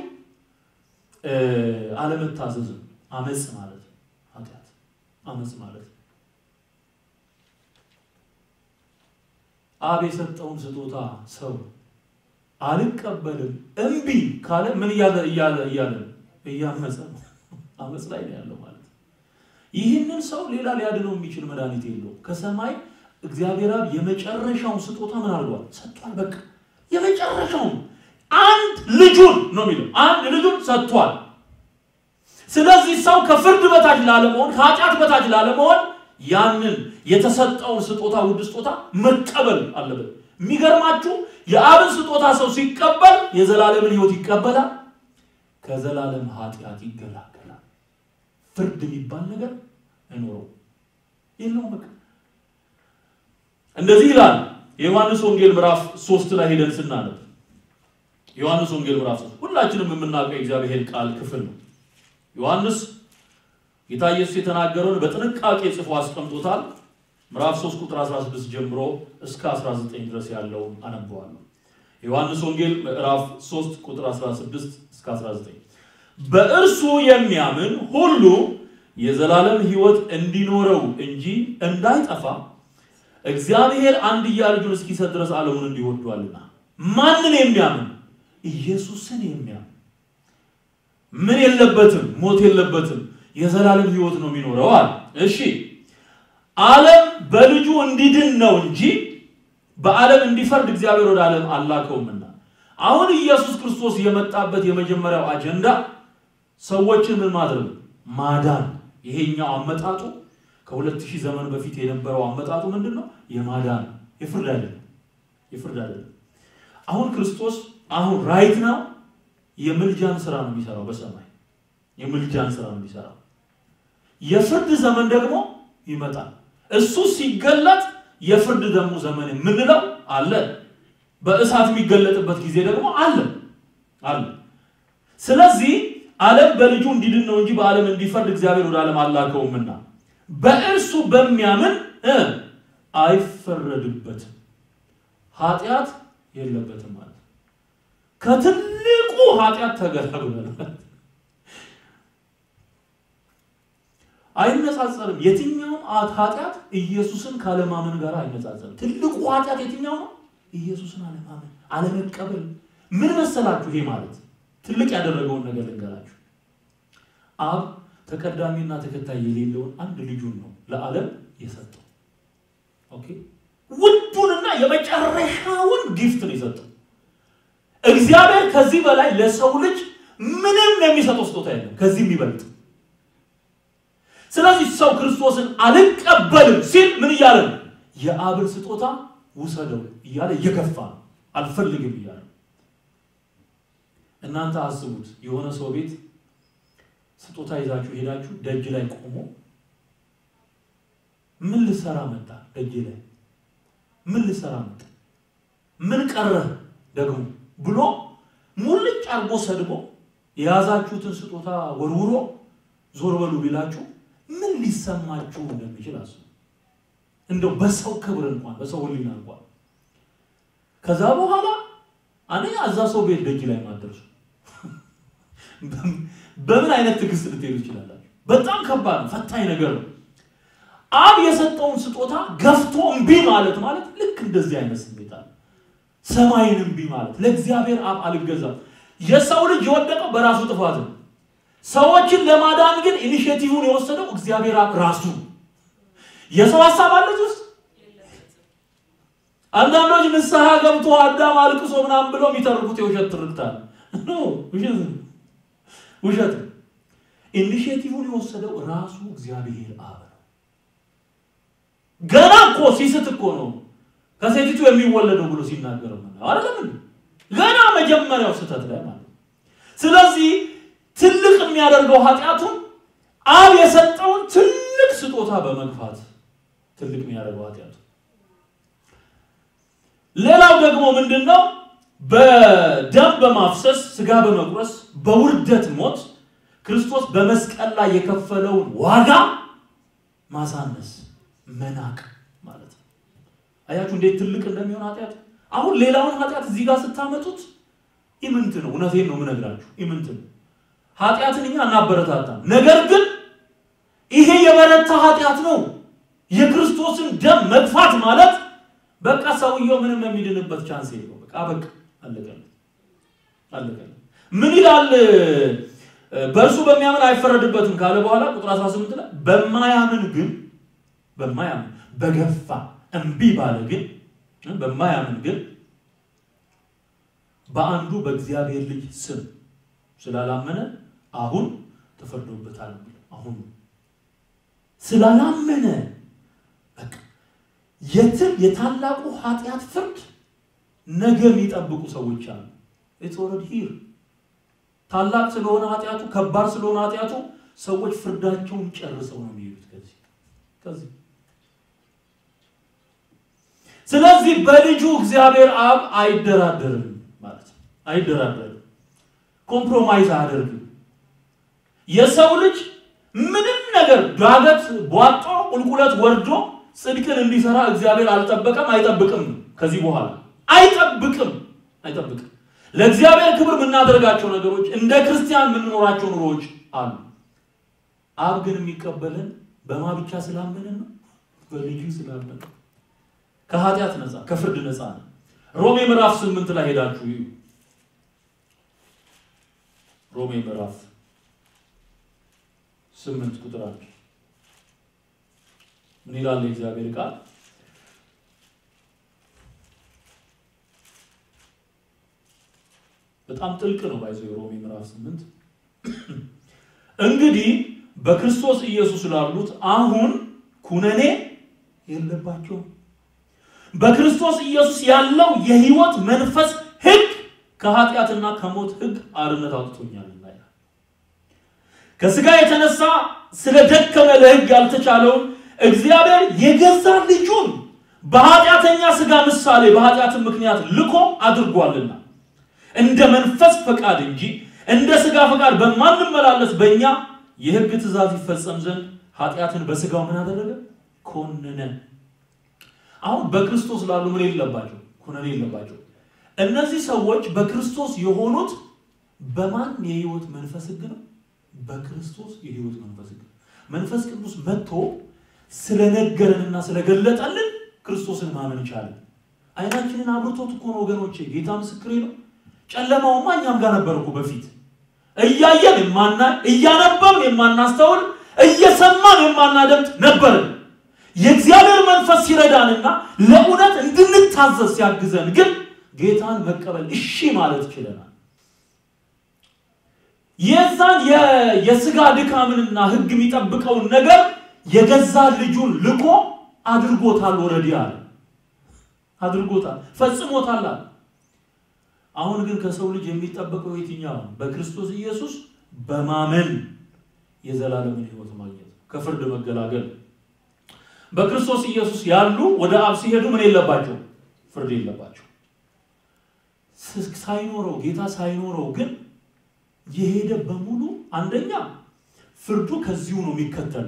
አለመታዘዝ፣ አመፅ ማለት ኃጢአት አመፅ ማለት አብ የሰጠውን ስጦታ ሰው አልቀበልም እምቢ ካለ ምን እያለ እያለ እያለ እያመፀ ነው። አመፅ ላይ ነው ያለው ማለት ነው። ይህንን ሰው ሌላ ሊያድነው የሚችል መድኃኒት የለውም። ከሰማይ እግዚአብሔር አብ የመጨረሻውን ስጦታ ምን አድርጓል? ሰጥቷል። በቃ የመጨረሻውን አንድ ልጁን ነው የሚለው አንድ ልጁን ሰጥቷል። ስለዚህ ሰው ከፍርድ በታች ላለመሆን ከኃጢአት በታች ላለመሆን ያንን የተሰጠውን ስጦታ ውድ ስጦታ መቀበል አለበት። የሚገርማችሁ የአብን ስጦታ ሰው ሲቀበል የዘላለምን ሕይወት ይቀበላል፣ ከዘላለም ኃጢአት ይገላገላል። ፍርድ የሚባል ነገር አይኖረው የለውም። በቃ እንደዚህ ይላል የዮሐንስ ወንጌል ምዕራፍ ሶስት ላይ ሄደን ስናነብ ዮሐንስ ወንጌል ምዕራፍ ሶስት ሁላችንም የምናውቀው የእግዚአብሔር ቃል ክፍል ነው። ዮሐንስ ጌታ ኢየሱስ የተናገረውን በጥንቃቄ ጽፎ አስቀምጦታል። ምዕራፍ 3 ቁጥር 16 ጀምሮ እስከ 19 ድረስ ያለውን አነበዋለሁ። ዮሐንስ ወንጌል ምዕራፍ 3 ቁጥር 16 እስከ 19 በእርሱ የሚያምን ሁሉ የዘላለም ሕይወት እንዲኖረው እንጂ እንዳይጠፋ እግዚአብሔር አንድያ ልጁን እስኪሰጥ ድረስ ዓለሙን እንዲወዷልና። ማንን የሚያምን? ኢየሱስን የሚያምን ምን የለበትም፣ ሞት የለበትም፣ የዘላለም ሕይወት ነው የሚኖረው አለ። እሺ ዓለም በልጁ እንዲድን ነው እንጂ በዓለም እንዲፈርድ እግዚአብሔር ወደ ዓለም አላከውምና። አሁን ኢየሱስ ክርስቶስ የመጣበት የመጀመሪያው አጀንዳ ሰዎችን ምን ማድረግ ማዳን። ይሄኛው አመጣጡ ከሁለት ሺህ ዘመን በፊት የነበረው አመጣጡ ምንድን ነው? የማዳን የፍርድ አይደለም፣ የፍርድ አይደለም። አሁን ክርስቶስ አሁን ራይት ነው የምልጃን ስራ ነው የሚሰራው በሰማይ የምልጃን ስራ ነው የሚሰራው። የፍርድ ዘመን ደግሞ ይመጣል። እሱ ሲገለጥ የፍርድ ደግሞ ዘመን የምንለው አለ። በእሳት የሚገለጥበት ጊዜ ደግሞ አለ አለ። ስለዚህ ዓለም በልጁ እንዲድን ነው እንጂ በዓለም እንዲፈርድ እግዚአብሔር ወደ ዓለም አላከውምና በእርሱ በሚያምን እ አይፈረድበትም፣ ኃጢአት የለበትም ማለት ነው። ከትልቁ ኃጢአት ተገላግሏል። አይነጻጸርም። የትኛውም ኃጢአት ኢየሱስን ካለማመን ጋር አይነጻጸርም። ትልቁ ኃጢአት የትኛው ነው? ኢየሱስን አለማመን፣ አለመቀበል። ምን መሰላችሁ? ይሄ ማለት ትልቅ ያደረገውን ነገር ልንገራችሁ። አብ ተቀዳሚና ተከታይ የሌለውን አንድ ልጁን ነው ለዓለም የሰጠው። ኦኬ፣ ውዱንና የመጨረሻውን ጊፍት ነው የሰጠው። እግዚአብሔር ከዚህ በላይ ለሰው ልጅ ምንም የሚሰጠው ስጦታ የለም ከዚህ የሚበልጥ ስለዚህ ሰው ክርስቶስን አልቀበልም ሲል ምን እያለ ነው? የአብን ስጦታ ውሰደው እያለ እየገፋ ነው። አልፈልግም እያለ እናንተ አስቡት፣ የሆነ ሰው ቤት ስጦታ ይዛችሁ ሄዳችሁ ደጅ ላይ ቆሞ ምን ልሰራ መጣ? ደጅ ላይ ምን ልሰራ መጣ? ምን ቀረህ ደግሞ ብሎ ሙልጭ አርጎ ሰድቦ የያዛችሁትን ስጦታ ወርውሮ ዞር በሉ ቢላችሁ ምን ሊሰማችሁ እንደሚችል አስቡ። እንደው በሰው ክብር እንኳን በሰው ሕሊና እንኳን ከዛ በኋላ አንደኛ እዛ ሰው ቤት ደጅ ላይ ማደርሱ በምን አይነት ትዕግስት ልትሄዱ ትችላላችሁ? በጣም ከባድ ነው፣ ፈታኝ ነገር ነው። አብ የሰጠውን ስጦታ ገፍቶ እምቢ ማለት ማለት ልክ እንደዚህ አይነት ስሜት አለ። ሰማይን እምቢ ማለት ለእግዚአብሔር አብ አልገዛም። የሰው ልጅ የወደቀው በራሱ ጥፋት ነው። ሰዎችን ለማዳን ግን ኢኒሼቲቭን የወሰደው እግዚአብሔር አብ ራሱ። የሰው ሀሳብ አለ ውስጥ አንዳንዶች ንስሐ ገብቶ አዳም አልቅሶ ምናምን ብለው የሚተርኩት የውሸት ትርክታል። ውሸት። ኢኒሼቲቭን የወሰደው ራሱ እግዚአብሔር አብ ነው። ገና እኮ ሲስት እኮ ነው ከሴቲቱ የሚወለደው ብሎ ሲናገረው አይደለም ገና መጀመሪያው ስህተት ላይ ማለት ነው። ስለዚህ ትልቅ የሚያደርገው ኃጢአቱን አብ የሰጠውን ትልቅ ስጦታ በመግፋት ትልቅ የሚያደርገው ኃጢአቱ። ሌላው ደግሞ ምንድን ነው? በደም በማፍሰስ ስጋ በመቁረስ በውርደት ሞት ክርስቶስ በመስቀል ላይ የከፈለውን ዋጋ ማሳነስ መናቅ ማለት ነው። አያችሁ እንዴት ትልቅ እንደሚሆን ኃጢአት። አሁን ሌላውን ኃጢአት እዚህ ጋር ስታመጡት ኢምንት ነው። እውነቴን ነው የምነግራችሁ፣ ኢምንት ነው። ኃጢአትን እኛ እናበረታታም። ነገር ግን ይሄ የበረታ ኃጢአት ነው። የክርስቶስን ደም መግፋት ማለት በቃ ሰውየው ምንም የሚድንበት ቻንስ የለው። በቃ በቃ አለቀለት አለቀለት። ምን ይላል? በእርሱ በሚያምን አይፈረድበትም ካለ በኋላ ቁጥር 18 ላይ በማያምን ግን በማያምን በገፋ እምቢ ባለ ግን በማያምን ግን በአንዱ በእግዚአብሔር ልጅ ስም ስላላመነ አሁን ተፈርዶበታል። አሁን ስላላመነ በቃ የትም የታላቁ ኃጢአት ፍርድ ነገ የሚጠብቁ ሰዎች አሉ። ኢትስ ኦልሬዲ ሂር ታላቅ ስለሆነ ኃጢአቱ ከባድ ስለሆነ ኃጢአቱ ሰዎች ፍርዳቸውን ጨርሰው ነው የሚሄዱት ከዚህ ከዚህ ስለዚህ በልጁ እግዚአብሔር አብ አይደራደርም ማለት ነው። አይደራደርም፣ ኮምፕሮማይዝ አያደርግም። የሰው ልጅ ምንም ነገር ዳገት ቧጦ ቁልቁለት ወርዶ ጽድቅን እንዲሰራ እግዚአብሔር አልጠበቀም፣ አይጠብቅም። ከዚህ በኋላ አይጠብቅም፣ አይጠብቅም። ለእግዚአብሔር ክብር የምናደርጋቸው ነገሮች እንደ ክርስቲያን የምንኖራቸው ኑሮዎች አሉ። አብ ግን የሚቀበልን በማ ብቻ ስላመንን ነው፣ በልጁ ስላመንን ከኃጢአት ነፃ ከፍርድ ነፃ ነው። ሮሜ ምዕራፍ ስምንት ላይ ሄዳችሁ እዩ። ሮሜ ምዕራፍ ስምንት ቁጥር አንድ ምን ይላል የእግዚአብሔር ቃል? በጣም ጥልቅ ነው። ባይዘው የሮሜ ምዕራፍ ስምንት እንግዲህ በክርስቶስ ኢየሱስ ላሉት አሁን ኩነኔ የለባቸውም። በክርስቶስ ኢየሱስ ያለው የሕይወት መንፈስ ሕግ ከኃጢአትና ከሞት ሕግ አርነት አውጥቶኛልና ይላል። ከሥጋ የተነሳ ስለደከመ ለሕግ ያልተቻለውን እግዚአብሔር የገዛ ልጁን በኃጢአተኛ ሥጋ ምሳሌ በኃጢአትን ምክንያት ልኮ አድርጓልና እንደ መንፈስ ፈቃድ እንጂ እንደ ሥጋ ፈቃድ በማንመላለስ በእኛ የሕግ ትእዛዝ ይፈጸም ዘንድ ኃጢአትን በሥጋው ምን አደረገ? ኮነነ። አሁን በክርስቶስ ላሉ ምን የለባቸው? ኩነኔ የለባቸው። እነዚህ ሰዎች በክርስቶስ የሆኑት በማን የህይወት መንፈስ ህግ ነው? በክርስቶስ የህይወት መንፈስ ህግ። መንፈስ ቅዱስ መጥቶ ስለነገረንና ስለገለጠልን ክርስቶስን ማመን ይቻላል። አይናችንን አብርቶት እኮ ነው ወገኖቼ፣ ጌታ ምስክሬ ነው። ጨለማውማ እኛም ጋር ነበር እኮ በፊት እያየን የማናይ እያነበብን የማናስተውል እየሰማን የማናደምጥ ነበርን። የእግዚአብሔር መንፈስ ሲረዳንና ለእውነት እንድንታዘዝ ሲያግዘን ግን ጌታን መቀበል እሺ ማለት ችለናል። የዛን የስጋ ድካምንና ህግ የሚጠብቀውን ነገር የገዛ ልጁን ልኮ አድርጎታል። ወረዲ አለ አድርጎታል፣ ፈጽሞታል አለ። አሁን ግን ከሰው ልጅ የሚጠበቀው የትኛው? በክርስቶስ ኢየሱስ በማመን የዘላለምን ህይወት ማግኘት፣ ከፍርድ መገላገል። በክርስቶስ ኢየሱስ ያሉ ወደ አብ ሲሄዱ ምን የለባቸው? ፍርድ የለባቸው። ሳይኖረው ጌታ ሳይኖረው ግን የሄደ በሙሉ አንደኛ ፍርዱ ከዚሁ ነው የሚከተል።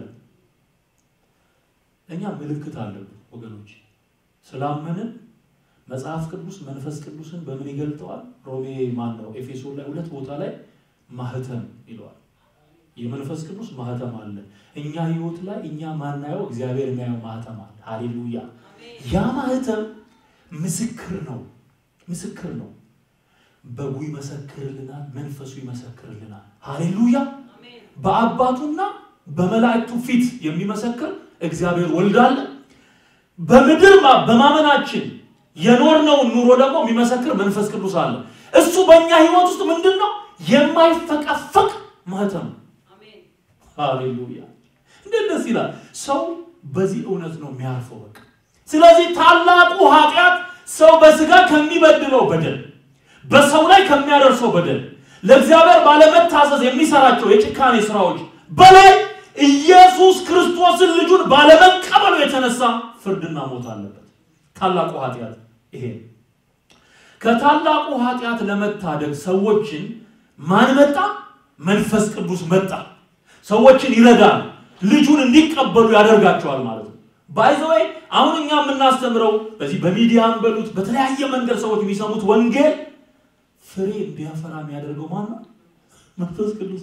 እኛ ምልክት አለብን ወገኖች፣ ስላመንን መጽሐፍ ቅዱስ መንፈስ ቅዱስን በምን ይገልጠዋል? ሮሜ ማን ነው ኤፌሶን ላይ ሁለት ቦታ ላይ ማህተም ይለዋል። የመንፈስ ቅዱስ ማህተም አለ እኛ ህይወት ላይ እኛ ማናየው እግዚአብሔር የሚያየው ማህተም አለ። ሃሌሉያ! ያ ማህተም ምስክር ነው፣ ምስክር ነው። በጉ ይመሰክርልናል፣ መንፈሱ ይመሰክርልናል። ሃሌሉያ! በአባቱና በመላእክቱ ፊት የሚመሰክር እግዚአብሔር ወልድ አለ። በምድር በማመናችን የኖርነውን ኑሮ ደግሞ የሚመሰክር መንፈስ ቅዱስ አለ። እሱ በእኛ ህይወት ውስጥ ምንድን ነው? የማይፈቀፈቅ ማህተም ነው። ሃሌሉያ! እንዴት ደስ ይላል! ሰው በዚህ እውነት ነው የሚያርፈው። በቃ ስለዚህ ታላቁ ኃጢአት ሰው በስጋ ከሚበድለው በደል በሰው ላይ ከሚያደርሰው በደል ለእግዚአብሔር ባለመታዘዝ የሚሰራቸው የጭካኔ ስራዎች በላይ ኢየሱስ ክርስቶስን ልጁን ባለመቀበሉ የተነሳ ፍርድና ሞት አለበት። ታላቁ ኃጢአት ይሄ ከታላቁ ኃጢአት ለመታደግ ሰዎችን ማን መጣ? መንፈስ ቅዱስ መጣ። ሰዎችን ይረዳል፣ ልጁን እንዲቀበሉ ያደርጋቸዋል ማለት ነው። ባይዘወይ አሁን እኛ የምናስተምረው በዚህ በሚዲያም በሉት በተለያየ መንገድ ሰዎች የሚሰሙት ወንጌል ፍሬ እንዲያፈራ የሚያደርገው ማን ነው? መንፈስ ቅዱስ።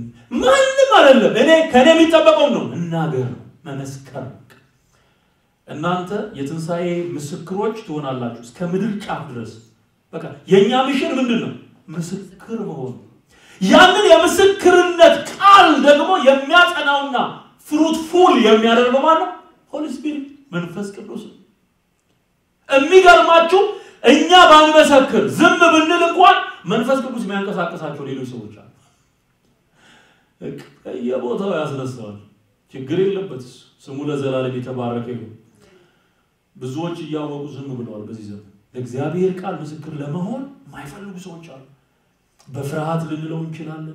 ማንም አይደለም። እኔ ከእኔ የሚጠበቀው ነው እናገር ነው መመስከር። እናንተ የትንሣኤ ምስክሮች ትሆናላችሁ እስከ ምድር ጫፍ ድረስ። በቃ የእኛ ሚሽን ምንድን ነው? ምስክር መሆኑ። ያንን የምስክርነት ቃል ደግሞ የሚያጸናውና ፍሩትፉል የሚያደርገው ማለት ነው ሆሊ ስፒሪት መንፈስ ቅዱስ ነው። የሚገርማችሁ እኛ ባንመሰክር ዝም ብንል እንኳን መንፈስ ቅዱስ የሚያንቀሳቀሳቸው ሌሎች ሰዎች አሉ። የቦታው ያስነሳዋል። ችግር የለበት ስሙ ለዘላለም የተባረከ ይሁን። ብዙዎች እያወቁ ዝም ብለዋል። በዚህ ዘመን ለእግዚአብሔር ቃል ምስክር ለመሆን የማይፈልጉ ሰዎች አሉ። በፍርሃት ልንለው እንችላለን።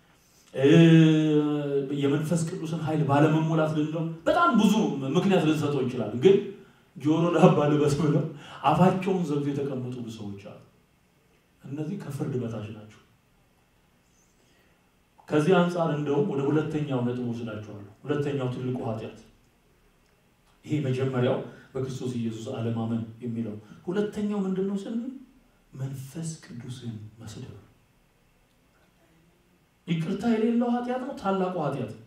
የመንፈስ ቅዱስን ኃይል ባለመሞላት ልንለው በጣም ብዙ ምክንያት ልንሰጠው እንችላለን። ግን ጆሮ ዳባ ልበስ ብለው አፋቸውን ዘግቶ የተቀመጡ ብዙ ሰዎች አሉ። እነዚህ ከፍርድ በታች ናቸው። ከዚህ አንጻር እንደውም ወደ ሁለተኛው ነጥብ ወስዳቸዋለሁ። ሁለተኛው ትልቁ ኃጢአት ይሄ መጀመሪያው በክርስቶስ ኢየሱስ አለማመን የሚለው ሁለተኛው ምንድን ነው ስንል መንፈስ ቅዱስን መስደብ ይቅርታ የሌለው ኃጢአት ነው። ታላቁ ኃጢአት ነው።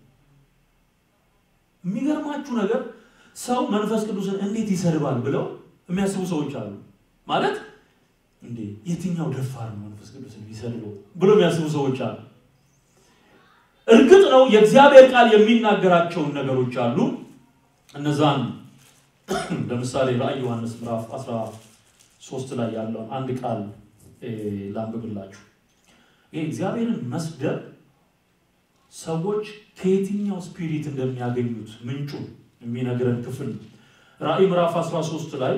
የሚገርማችሁ ነገር ሰው መንፈስ ቅዱስን እንዴት ይሰድባል ብለው የሚያስቡ ሰዎች አሉ። ማለት እንዴ የትኛው ደፋር ነው መንፈስ ቅዱስን ቢሰድበው ብሎ የሚያስቡ ሰዎች አሉ። እርግጥ ነው የእግዚአብሔር ቃል የሚናገራቸውን ነገሮች አሉ። እነዛን ለምሳሌ ራዕይ ዮሐንስ ምዕራፍ 13 ላይ ያለውን አንድ ቃል ላንብብላችሁ። ይህ እግዚአብሔርን መስደብ ሰዎች ከየትኛው ስፒሪት እንደሚያገኙት ምንጩ የሚነግረን ክፍል ነው። ራዕይ ምዕራፍ 13 ላይ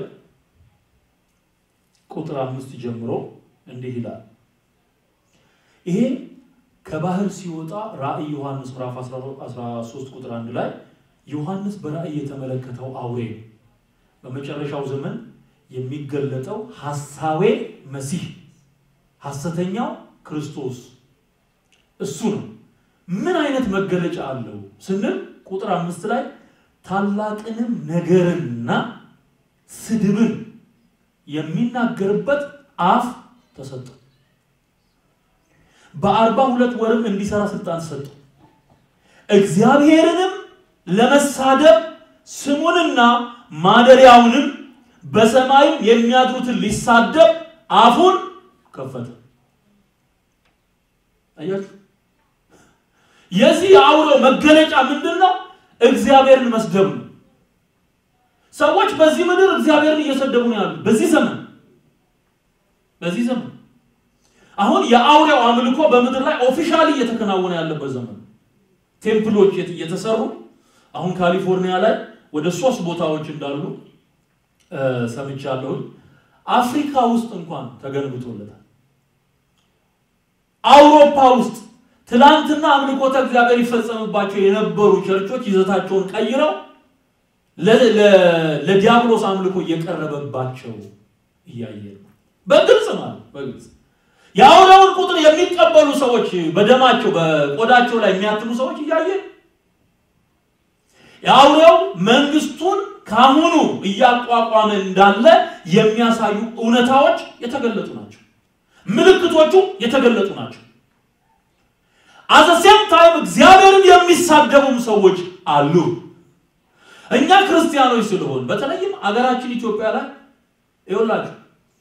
ቁጥር አምስት ጀምሮ እንዲህ ይላል። ይሄ ከባህር ሲወጣ ራዕይ ዮሐንስ ምዕራፍ 13 ቁጥር አንድ ላይ ዮሐንስ በራእይ የተመለከተው አውሬ ነው። በመጨረሻው ዘመን የሚገለጠው ሐሳዌ መሲህ ሐሰተኛው ክርስቶስ እሱ ነው። ምን አይነት መገለጫ አለው ስንል ቁጥር አምስት ላይ ታላቅንም ነገርንና ስድብን የሚናገርበት አፍ ተሰጠው። በአርባ ሁለት ወርም እንዲሰራ ስልጣን ተሰጠው። እግዚአብሔርንም ለመሳደብ ስሙንና ማደሪያውንም በሰማይም የሚያድሩትን ሊሳደብ አፉን ከፈተ። አያችሁ፣ የዚህ የአውሬው መገለጫ ምንድን ነው? እግዚአብሔርን መስደብ ነው። ሰዎች በዚህ ምድር እግዚአብሔርን እየሰደቡ ነው ያሉ። በዚህ ዘመን በዚህ ዘመን አሁን የአውሬው አምልኮ በምድር ላይ ኦፊሻሊ እየተከናወነ ያለበት ዘመን ቴምፕሎች እየተሰሩ አሁን ካሊፎርኒያ ላይ ወደ ሶስት ቦታዎች እንዳሉ ሰምቻለሁ። አፍሪካ ውስጥ እንኳን ተገንብቶለታል። አውሮፓ ውስጥ ትላንትና አምልኮተ እግዚአብሔር ይፈጸምባቸው የነበሩ ቸርቾች ይዘታቸውን ቀይረው ለዲያብሎስ አምልኮ እየቀረበባቸው እያየ ነው። በግልጽ ማለት በግልጽ የአውሬውን ቁጥር የሚቀበሉ ሰዎች በደማቸው በቆዳቸው ላይ የሚያትሙ ሰዎች እያየ የአውሬው መንግስቱን ካሁኑ እያቋቋመ እንዳለ የሚያሳዩ እውነታዎች የተገለጡ ናቸው። ምልክቶቹ የተገለጡ ናቸው። አዘሴም ታይም እግዚአብሔርን የሚሳደቡም ሰዎች አሉ። እኛ ክርስቲያኖች ስለሆን በተለይም አገራችን ኢትዮጵያ ላይ ይኸውላችሁ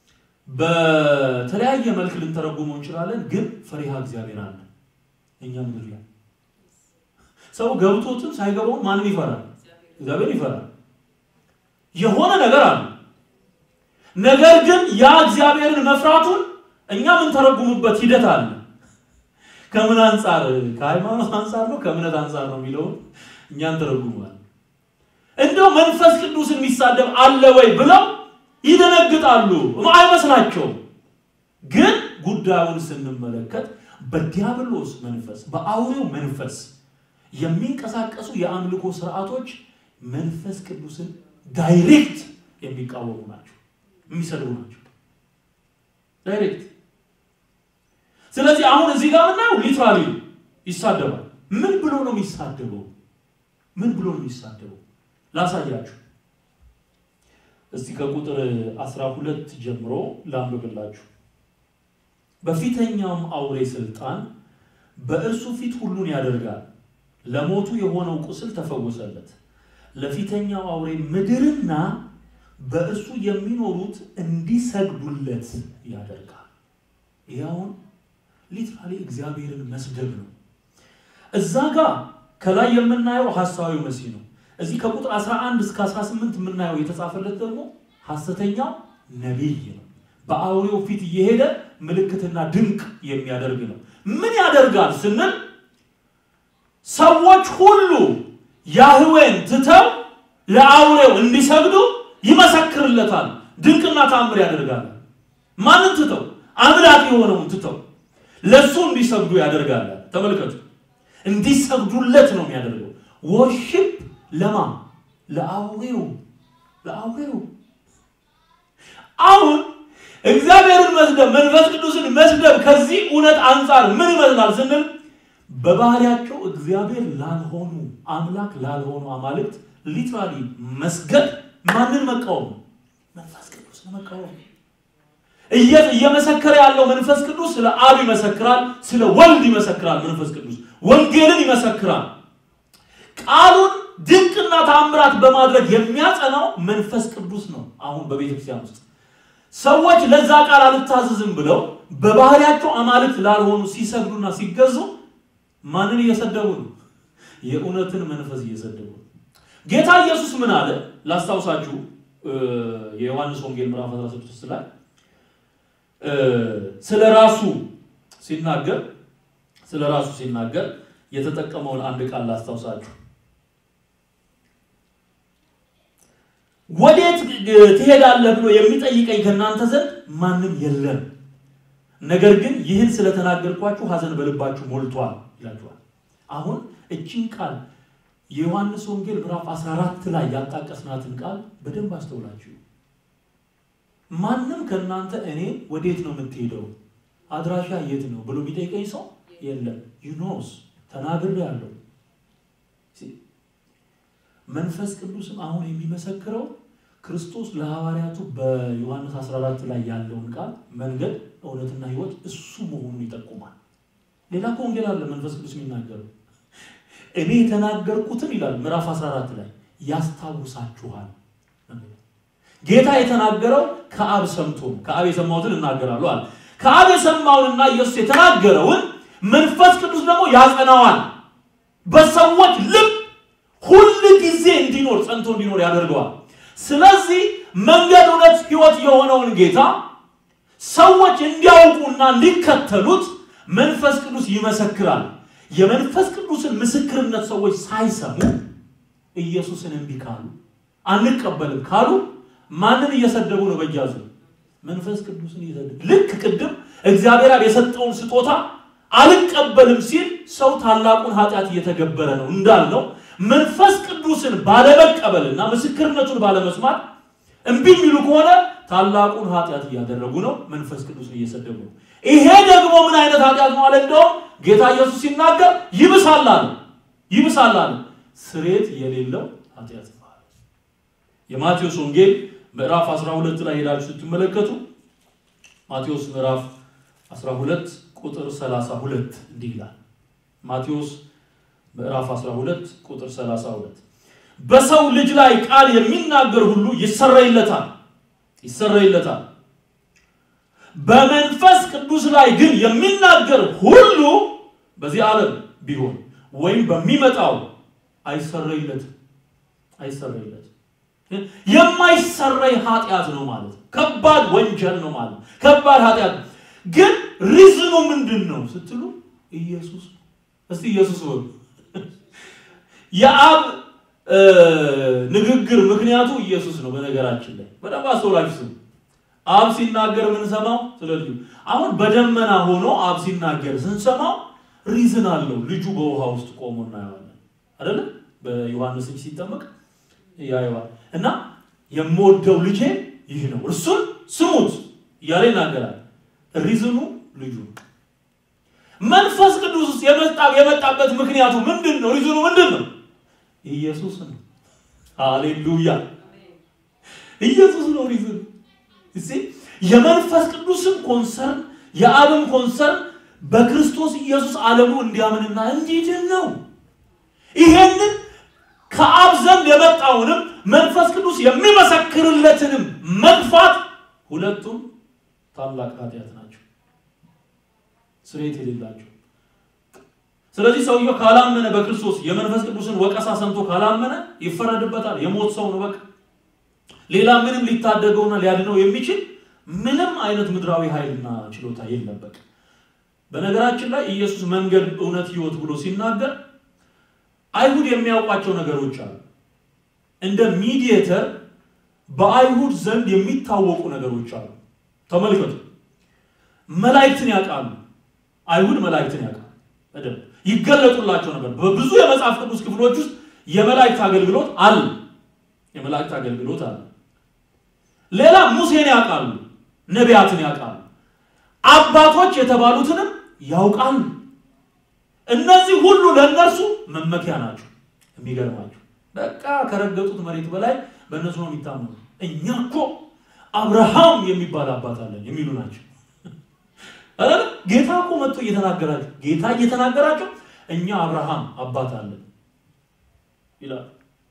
በተለያየ መልክ ልንተረጉመው እንችላለን፣ ግን ፈሪሃ እግዚአብሔር አለ እኛ ምድር ላይ ሰው ገብቶትም ሳይገባውም ማንም ይፈራል፣ እግዚአብሔር ይፈራል። የሆነ ነገር አለ። ነገር ግን ያ እግዚአብሔርን መፍራቱን እኛ የምንተረጉምበት ሂደት አለ። ከምን አንጻር? ከሃይማኖት አንጻር ነው ከእምነት አንጻር ነው የሚለውን እኛ እንተረጉማል። እንደው መንፈስ ቅዱስ የሚሳደብ አለ ወይ ብለው ይደነግጣሉ። አይመስላቸውም። ግን ጉዳዩን ስንመለከት በዲያብሎስ መንፈስ በአውሬው መንፈስ የሚንቀሳቀሱ የአምልኮ ስርዓቶች መንፈስ ቅዱስን ዳይሬክት የሚቃወሙ ናቸው፣ የሚሰድቡ ናቸው ዳይሬክት። ስለዚህ አሁን እዚህ ጋር ምናየው ሊትራሊ ይሳደባል። ምን ብሎ ነው የሚሳደበው? ምን ብሎ ነው የሚሳደበው? ላሳያችሁ እስቲ ከቁጥር 12 ጀምሮ ላንብብላችሁ። በፊተኛውም አውሬ ስልጣን በእርሱ ፊት ሁሉን ያደርጋል። ለሞቱ የሆነው ቁስል ተፈወሰለት። ለፊተኛው አውሬ ምድርና በእርሱ የሚኖሩት እንዲሰግዱለት ያደርጋል። ይህ አሁን ሊትራሊ እግዚአብሔርን መስደብ ነው። እዛ ጋር ከላይ የምናየው ሐሳዊ መሲህ ነው። እዚህ ከቁጥር 11 እስከ 18 የምናየው የተጻፈለት ደግሞ ሐሰተኛው ነቢይ ነው። በአውሬው ፊት እየሄደ ምልክትና ድንቅ የሚያደርግ ነው። ምን ያደርጋል ስንል ሰዎች ሁሉ ያህዌን ትተው ለአውሬው እንዲሰግዱ ይመሰክርለታል። ድንቅና ታምር ያደርጋል። ማንን ትተው? አምላክ የሆነውን ትተው ለሱ እንዲሰግዱ ያደርጋል። ተመልከቱ፣ እንዲሰግዱለት ነው የሚያደርገው። ወርሺፕ ለማ ለአውሬው ለአውሬው አሁን እግዚአብሔርን መስደብ መንፈስ ቅዱስን መስደብ ከዚህ እውነት አንጻር ምን ይመስላል ስንል በባህሪያቸው እግዚአብሔር ላልሆኑ አምላክ ላልሆኑ አማልክት ሊትራሊ መስገድ ማንን መቃወም? መንፈስ ቅዱስን መቃወም። እየመሰከረ ያለው መንፈስ ቅዱስ ስለ አብ ይመሰክራል፣ ስለ ወልድ ይመሰክራል። መንፈስ ቅዱስ ወንጌልን ይመሰክራል። ቃሉን ድንቅና ታምራት በማድረግ የሚያጸናው መንፈስ ቅዱስ ነው። አሁን በቤተክርስቲያን ውስጥ ሰዎች ለዛ ቃል አልታዘዝም ብለው በባህሪያቸው አማልክት ላልሆኑ ሲሰግዱና ሲገዙ ማንን እየሰደቡ ነው? የእውነትን መንፈስ እየሰደቡ ነው። ጌታ ኢየሱስ ምን አለ? ላስታውሳችሁ የዮሐንስ ወንጌል ምዕራፍ 16 ላይ ስለ ራሱ ሲናገር ስለ ራሱ ሲናገር የተጠቀመውን አንድ ቃል ላስታውሳችሁ። ወዴት ትሄዳለህ ብሎ የሚጠይቀኝ ከእናንተ ዘንድ ማንም የለም፣ ነገር ግን ይህን ስለተናገርኳችሁ ሐዘን በልባችሁ ሞልቷል ይላችኋል። አሁን እቺን ቃል የዮሐንስ ወንጌል ምዕራፍ 14 ላይ ያጣቀስናትን ቃል በደንብ አስተውላችሁ። ማንም ከእናንተ እኔ ወዴት ነው የምትሄደው፣ አድራሻ የት ነው ብሎ የሚጠይቀኝ ሰው የለም። ዩኖስ ተናግሬ ያለው መንፈስ ቅዱስም አሁን የሚመሰክረው ክርስቶስ ለሐዋርያቱ በዮሐንስ 14 ላይ ያለውን ቃል መንገድ፣ እውነትና ሕይወት እሱ መሆኑን ይጠቁማል። ሌላ እኮ ወንጌል አለ መንፈስ ቅዱስ የሚናገረው እኔ የተናገርኩትን ይላል ምዕራፍ 14 ላይ ያስታውሳችኋል። ጌታ የተናገረው ከአብ ሰምቶ ከአብ የሰማሁትን እናገራለሁ አለ። ከአብ የሰማውንና ኢየሱስ የተናገረውን መንፈስ ቅዱስ ደግሞ ያጸናዋል። በሰዎች ልብ ሁል ጊዜ እንዲኖር ጸንቶ እንዲኖር ያደርገዋል። ስለዚህ መንገድ፣ እውነት፣ ሕይወት የሆነውን ጌታ ሰዎች እንዲያውቁና እንዲከተሉት መንፈስ ቅዱስ ይመሰክራል። የመንፈስ ቅዱስን ምስክርነት ሰዎች ሳይሰሙ ኢየሱስን እምቢ ካሉ አንቀበልም ካሉ ማንን እየሰደቡ ነው? በእጃዙ መንፈስ ቅዱስን እየሰደቡ ልክ ቅድም እግዚአብሔር አብ የሰጠውን ስጦታ አልቀበልም ሲል ሰው ታላቁን ኃጢአት እየተገበረ ነው እንዳልነው መንፈስ ቅዱስን ባለመቀበልና ምስክርነቱን ባለመስማት እምቢ የሚሉ ከሆነ ታላቁን ኃጢአት እያደረጉ ነው። መንፈስ ቅዱስን እየሰደቡ ነው። ይሄ ደግሞ ምን አይነት ኃጢአት ነው አለ? እንደውም ጌታ ኢየሱስ ሲናገር ይብሳል አለ። ይብሳል አለ። ስሬት የሌለው ኃጢአት ነው። የማቴዎስ ወንጌል ምዕራፍ 12 ላይ ሄዳችሁ ስትመለከቱ ማቴዎስ ምዕራፍ 12 ቁጥር 32 እንዲህ ይላል። ማቴዎስ ምዕራፍ 12 ቁጥር 32 በሰው ልጅ ላይ ቃል የሚናገር ሁሉ ይሰረይለታል ይሰረይለታል በመንፈስ ቅዱስ ላይ ግን የሚናገር ሁሉ በዚህ ዓለም ቢሆን ወይም በሚመጣው አይሰረይለትም አይሰረይለትም የማይሰረይ ኃጢአት ነው ማለት ነው ከባድ ወንጀል ነው ማለት ነው ከባድ ኃጢአት ግን ሪዝኑ ምንድን ነው ስትሉ ኢየሱስ እስቲ ኢየሱስ በሉ የአብ ንግግር ምክንያቱ ኢየሱስ ነው በነገራችን ላይ በደንብ አስተውላችሁ ስሙ አብ ሲናገር የምንሰማው ስለ ልጁ አሁን በደመና ሆኖ አብ ሲናገር ስንሰማው ሪዝን አለው ልጁ በውሃ ውስጥ ቆሞ እናየዋለን አይደለ በዮሐንስ እጅ ሲጠመቅ ያየዋል እና የምወደው ልጄ ይህ ነው እርሱን ስሙት እያለ ይናገራል ሪዝኑ ልጁ ነው መንፈስ ቅዱስ ውስጥ የመጣበት ምክንያቱ ምንድን ነው ሪዝኑ ምንድን ነው ኢየሱስ ነው ሃሌሉያ ኢየሱስ ነው ሪዝኑ እሺ የመንፈስ ቅዱስን ኮንሰርን የአብም ኮንሰርን በክርስቶስ ኢየሱስ ዓለሙ እንዲያምንና እንዲድን ነው። ይሄንን ከአብ ዘንድ የመጣውንም መንፈስ ቅዱስ የሚመሰክርለትንም መግፋት ሁለቱም ታላቅ ኃጢአት ናቸው፣ ስርየት የሌላቸው። ስለዚህ ሰውየው ካላመነ በክርስቶስ የመንፈስ ቅዱስን ወቀሳ ሰምቶ ካላመነ ይፈረድበታል። የሞት ሰው ነው። በቃ ሌላ ምንም ሊታደገውና ሊያድነው የሚችል ምንም አይነት ምድራዊ ኃይልና ችሎታ የለም። በቃ በነገራችን ላይ ኢየሱስ መንገድ፣ እውነት፣ ህይወት ብሎ ሲናገር አይሁድ የሚያውቋቸው ነገሮች አሉ። እንደ ሚዲየተር በአይሁድ ዘንድ የሚታወቁ ነገሮች አሉ። ተመልከቱ። መላእክትን ያውቃሉ። አይሁድ መላእክትን ያውቃሉ በደንብ ይገለጡላቸው ነበር። በብዙ የመጽሐፍ ቅዱስ ክፍሎች ውስጥ የመላእክት አገልግሎት አለ። የመላእክት አገልግሎት አለ። ሌላ ሙሴን ያውቃሉ፣ ነቢያትን ያውቃሉ፣ አባቶች የተባሉትንም ያውቃሉ። እነዚህ ሁሉ ለእነርሱ መመኪያ ናቸው። የሚገርማቸው በቃ ከረገጡት መሬት በላይ በእነሱ ነው የሚታመኑ። እኛ እኮ አብርሃም የሚባል አባት አለን የሚሉ ናቸው። ጌታ እኮ መጥቶ እየተናገራቸው ጌታ እየተናገራቸው እኛ አብርሃም አባት አለን ይላል።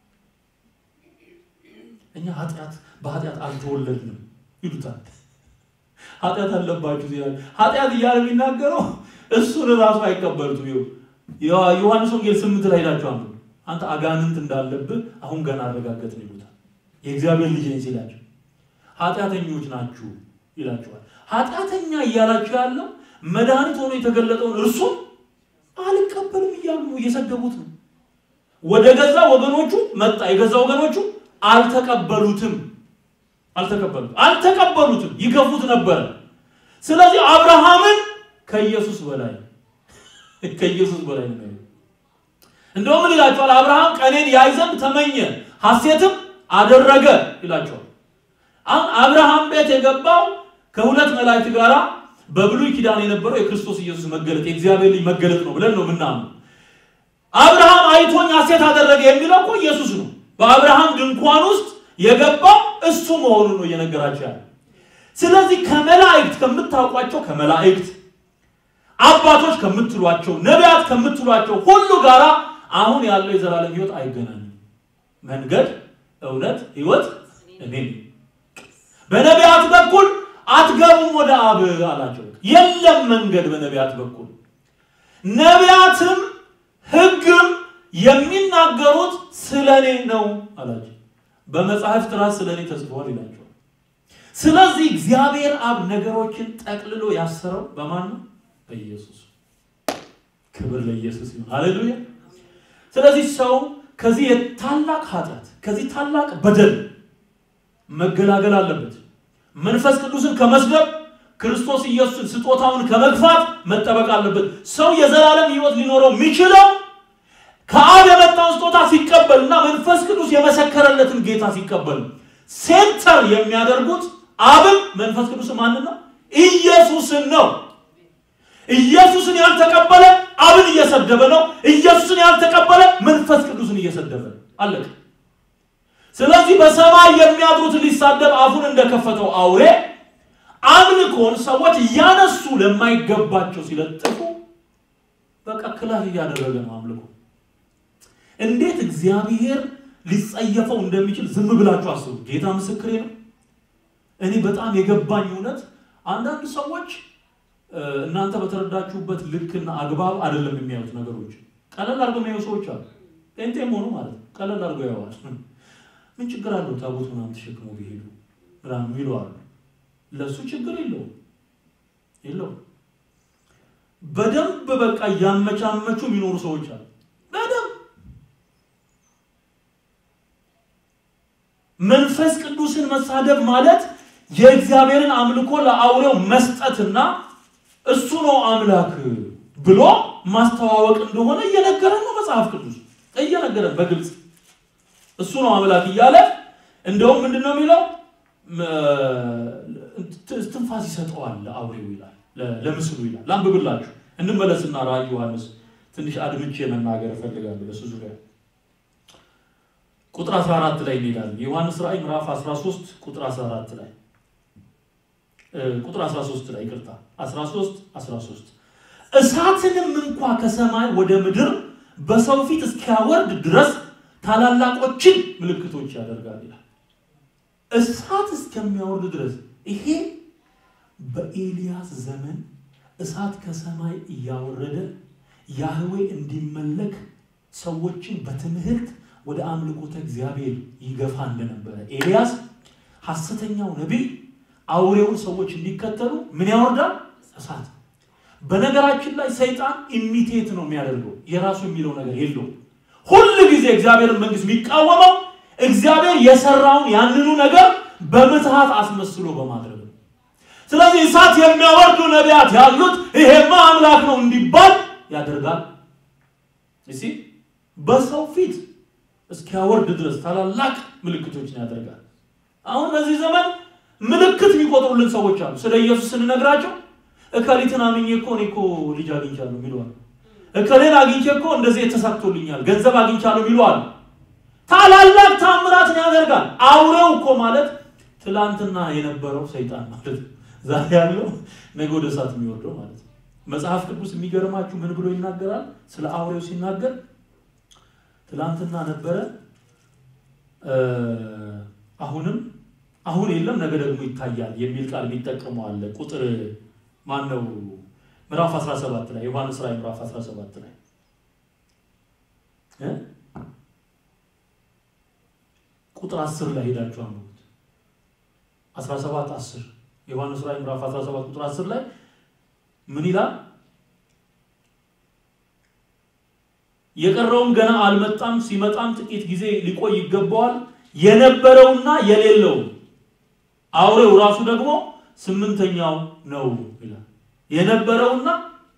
እኛ ኃጢአት በኃጢአት አልተወለድንም ይሉታል። ኃጢአት አለባችሁ ይላል። ኃጢአት እያለ የሚናገረው እሱን ራሱ አይቀበሉትም። ዮሐንስ ወንጌል ስምንት ላይ ሄዳችሁ አንብቡ። አንተ አጋንንት እንዳለብህ አሁን ገና አረጋገጥን ይሉታል። የእግዚአብሔር ልጅ ነኝ ሲላቸው ኃጢአተኞች ናችሁ ይላቸዋል። ኃጢአተኛ እያላችሁ ያለው መድኃኒት ሆኖ የተገለጠውን እርሱም አልቀበልም እያሉ ነው፣ እየሰደቡት ነው። ወደ ገዛ ወገኖቹ መጣ፣ የገዛ ወገኖቹ አልተቀበሉትም። አልተቀበሉት አልተቀበሉትም፣ ይገፉት ነበረ። ስለዚህ አብርሃምን ከኢየሱስ በላይ ከኢየሱስ በላይ ነው። እንደውም ምን ይላቸዋል? አብርሃም ቀኔን ያይ ዘንድ ተመኘ ሐሴትም አደረገ ይላቸዋል። አሁን አብርሃም ቤት የገባው ከሁለት መላእክት ጋራ በብሉይ ኪዳን የነበረው የክርስቶስ ኢየሱስ መገለጥ የእግዚአብሔር ልጅ መገለጥ ነው ብለን ነው ምናምን። አብርሃም አይቶኝ ሐሴት አደረገ የሚለው እኮ ኢየሱስ ነው። በአብርሃም ድንኳን ውስጥ የገባው እሱ መሆኑን ነው እየነገራቸው ያለ። ስለዚህ ከመላእክት ከምታውቋቸው ከመላእክት አባቶች ከምትሏቸው ነቢያት ከምትሏቸው ሁሉ ጋራ አሁን ያለው የዘላለም ሕይወት አይገናኝም። መንገድ፣ እውነት፣ ሕይወት እኔ በነቢያት በኩል አትገቡም ወደ አብ አላቸው። የለም መንገድ በነቢያት በኩል ነቢያትም ሕግም የሚናገሩት ስለ እኔ ነው አላቸው። በመጽሐፍት ራስ ስለ እኔ ተጽፏል ይላቸዋል። ስለዚህ እግዚአብሔር አብ ነገሮችን ጠቅልሎ ያሰረው በማን ነው? በኢየሱስ። ክብር ለኢየሱስ ይሁን። ሃሌሉያ። ስለዚህ ሰው ከዚህ የታላቅ ኃጢአት ከዚህ ታላቅ በደል መገላገል አለበት። መንፈስ ቅዱስን ከመስደብ ክርስቶስ ኢየሱስን ስጦታውን ከመግፋት መጠበቅ አለበት። ሰው የዘላለም ሕይወት ሊኖረው የሚችለው ከአብ የመጣውን ስጦታ ሲቀበል እና መንፈስ ቅዱስ የመሰከረለትን ጌታ ሲቀበል ሴንተር የሚያደርጉት አብን መንፈስ ቅዱስ ማንን ነው? ኢየሱስን ነው። ኢየሱስን ያልተቀበለ አብን እየሰደበ ነው። ኢየሱስን ያልተቀበለ መንፈስ ቅዱስን እየሰደበ ነው። አለቀ። ስለዚህ በሰማይ የሚያድሩትን ሊሳደብ አፉን እንደከፈተው አውሬ አምልኮን ሰዎች እያነሱ ለማይገባቸው ሲለጥፉ በቃ ክላሽ እያደረገ ነው አምልኮ። እንዴት እግዚአብሔር ሊጸየፈው እንደሚችል ዝም ብላችሁ አስቡ። ጌታ ምስክሬ ነው። እኔ በጣም የገባኝ እውነት አንዳንድ ሰዎች እናንተ በተረዳችሁበት ልክና አግባብ አይደለም የሚያዩት ነገሮች። ቀለል አድርገው የሚያዩ ሰዎች አሉ። ጴንጤም ሆኑ ማለት ነው። ቀለል አድርገው ያዋል። ምን ችግር አለው ታቦት ምናምን ተሸክመው ቢሄዱ ምናምን ይለዋሉ። ለእሱ ችግር የለውም የለውም። በደንብ በቃ እያመቻመቹ የሚኖሩ ሰዎች አሉ። በደንብ መንፈስ ቅዱስን መሳደብ ማለት የእግዚአብሔርን አምልኮ ለአውሬው መስጠትና እሱ ነው አምላክ ብሎ ማስተዋወቅ እንደሆነ እየነገረን ነው መጽሐፍ ቅዱስ እየነገረን በግልጽ እሱ ነው አምላክ እያለ እንደውም ምንድን ነው የሚለው ትንፋስ ይሰጠዋል ለአውሬው ይላል ለምስሉ ይላል ላንብብላችሁ እንመለስና ራእይ ዮሐንስ ትንሽ አድምቼ መናገር እፈልጋለሁ በሱ ዙሪያ ቁጥር 14 ላይ እንሄዳለን የዮሐንስ ራእይ ምዕራፍ 13 ቁጥር 14 ላይ ቁጥር 13 ላይ ይቅርታ 13 13 እሳትንም እንኳ ከሰማይ ወደ ምድር በሰው ፊት እስኪያወርድ ድረስ ታላላቆችን ምልክቶች ያደርጋል ይላል። እሳት እስከሚያወርድ ድረስ ይሄ በኤልያስ ዘመን እሳት ከሰማይ እያወረደ ያህዌ እንዲመለክ ሰዎችን በትምህርት ወደ አምልኮተ እግዚአብሔር ይገፋ እንደነበረ ኤልያስ ሐሰተኛው ነቢይ አውሬውን ሰዎች እንዲከተሉ ምን ያወርዳል? እሳት። በነገራችን ላይ ሰይጣን ኢሚቴት ነው የሚያደርገው፣ የራሱ የሚለው ነገር የለውም። ሁል ጊዜ እግዚአብሔርን መንግስት የሚቃወመው እግዚአብሔር የሰራውን ያንኑ ነገር በምትሃት አስመስሎ በማድረግ ነው። ስለዚህ እሳት የሚያወርዱ ነቢያት ያሉት ይሄማ አምላክ ነው እንዲባል ያደርጋል። እሺ በሰው ፊት እስኪያወርድ ድረስ ታላላቅ ምልክቶችን ያደርጋል። አሁን በዚህ ዘመን ምልክት የሚቆጥሩልን ሰዎች አሉ። ስለ ኢየሱስ ስንነግራቸው እከሊትን አምኜ እኮ እኔ እኮ ልጅ አግኝቻለሁ የሚለዋል። እከሌን አግኝቼ እኮ እንደዚህ የተሳክቶልኛል ገንዘብ አግኝቻለሁ የሚለዋል። ታላላቅ ታምራትን ያደርጋል። አውሬው እኮ ማለት ትላንትና የነበረው ሰይጣን ማለት ነው። ዛሬ ያለው ነገ ወደ እሳት የሚወርደው ማለት ነው። መጽሐፍ ቅዱስ የሚገርማችሁ ምን ብሎ ይናገራል? ስለ አውሬው ሲናገር ትላንትና ነበረ፣ አሁንም አሁን የለም፣ ነገ ደግሞ ይታያል የሚል ቃል የሚጠቀሙ አለ። ቁጥር ማን ነው? ምዕራፍ 17 ላይ ዮሐንስ ራዕይ ምዕራፍ 17 ላይ እ ቁጥር 10 ላይ ሄዳችሁ አንብቡት። 17 10 ዮሐንስ ራዕይ ምዕራፍ 17 ቁጥር 10 ላይ ምን ይላል? የቀረውም ገና አልመጣም፣ ሲመጣም ጥቂት ጊዜ ሊቆይ ይገባዋል። የነበረውና የሌለው አውሬው ራሱ ደግሞ ስምንተኛው ነው ይላል። የነበረውና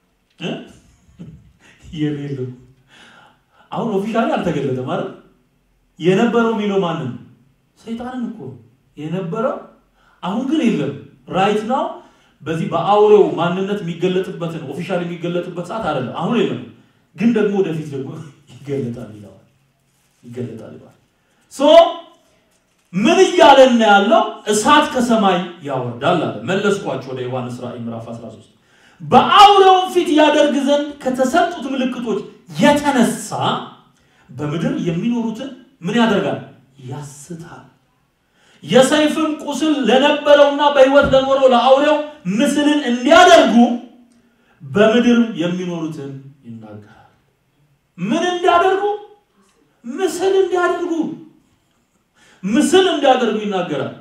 የሌለው አሁን ኦፊሻሊ አልተገለጠም ማለት የነበረው የሚለው ማንን? ሰይጣንን እኮ የነበረው አሁን ግን የለም። ራይት ናው በዚህ በአውሬው ማንነት የሚገለጥበትን ኦፊሻል የሚገለጥበት ሰዓት አይደለም። አሁን የለም፣ ግን ደግሞ ወደፊት ደግሞ ይገለጣል ይለዋል። ይገለጣል ይለዋል። ሶ ምን እያለን ያለው እሳት ከሰማይ ያወርዳል አለ። መለስኳቸው ወደ ዮሐንስ ራዕይ ምዕራፍ 13 በአውሬውም ፊት ያደርግ ዘንድ ከተሰጡት ምልክቶች የተነሳ በምድር የሚኖሩትን ምን ያደርጋል? ያስታል። የሰይፍም ቁስል ለነበረውና በሕይወት ለኖረው ለአውሬው ምስልን እንዲያደርጉ በምድር የሚኖሩትን ይናገራል። ምን እንዲያደርጉ? ምስል እንዲያደርጉ ምስል እንዲያደርጉ ይናገራል።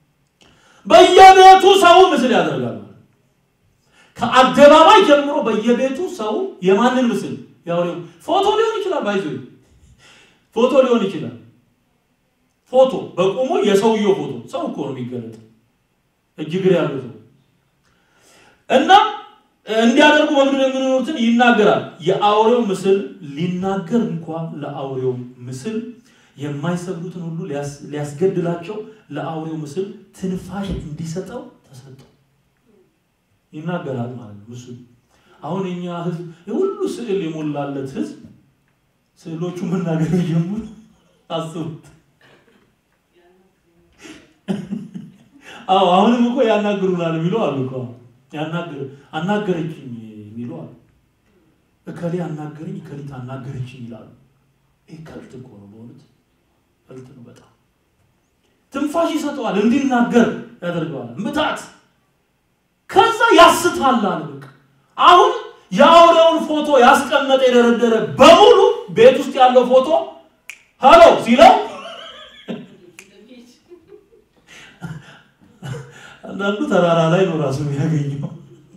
በየቤቱ ሰው ምስል ያደርጋል። ከአደባባይ ጀምሮ በየቤቱ ሰው የማንን ምስል? ያውሬው ፎቶ ሊሆን ይችላል። ባይዞ ፎቶ ሊሆን ይችላል። ፎቶ በቁሙ የሰውየው ፎቶ ሰው እኮ ነው የሚገለጥ እጅ እግር ያለው ሰው እና እንዲያደርጉ በምድር የሚኖሩትን ይናገራል። የአውሬው ምስል ሊናገር እንኳን ለአውሬው ምስል የማይሰግዱትን ሁሉ ሊያስገድላቸው ለአውሬው ምስል ትንፋሽ እንዲሰጠው ተሰጠው። ይናገራል ማለት ነው ምስሉ። አሁን የኛ ህዝብ የሁሉ ስዕል የሞላለት ህዝብ ስዕሎቹ መናገር ጀምሩ። አስቡት። አዎ አሁንም እኮ ያናግሩናል የሚሉ አሉ እኮ ያናግር አናገረችኝ የሚሉ አሉ። እከሌ አናገረኝ እከሊት አናገረችኝ ይላሉ። ይህ ከልት እኮ ነው በእውነት ከልት ነው በጣም ትንፋሽ ይሰጠዋል፣ እንዲናገር ያደርገዋል። ምታት ከዛ ያስታል አለ በቃ አሁን የአውሬውን ፎቶ ያስቀመጠ የደረደረ በሙሉ ቤት ውስጥ ያለው ፎቶ ሀሎ ሲለው አንዳንዱ ተራራ ላይ ነው ራሱ የሚያገኘው።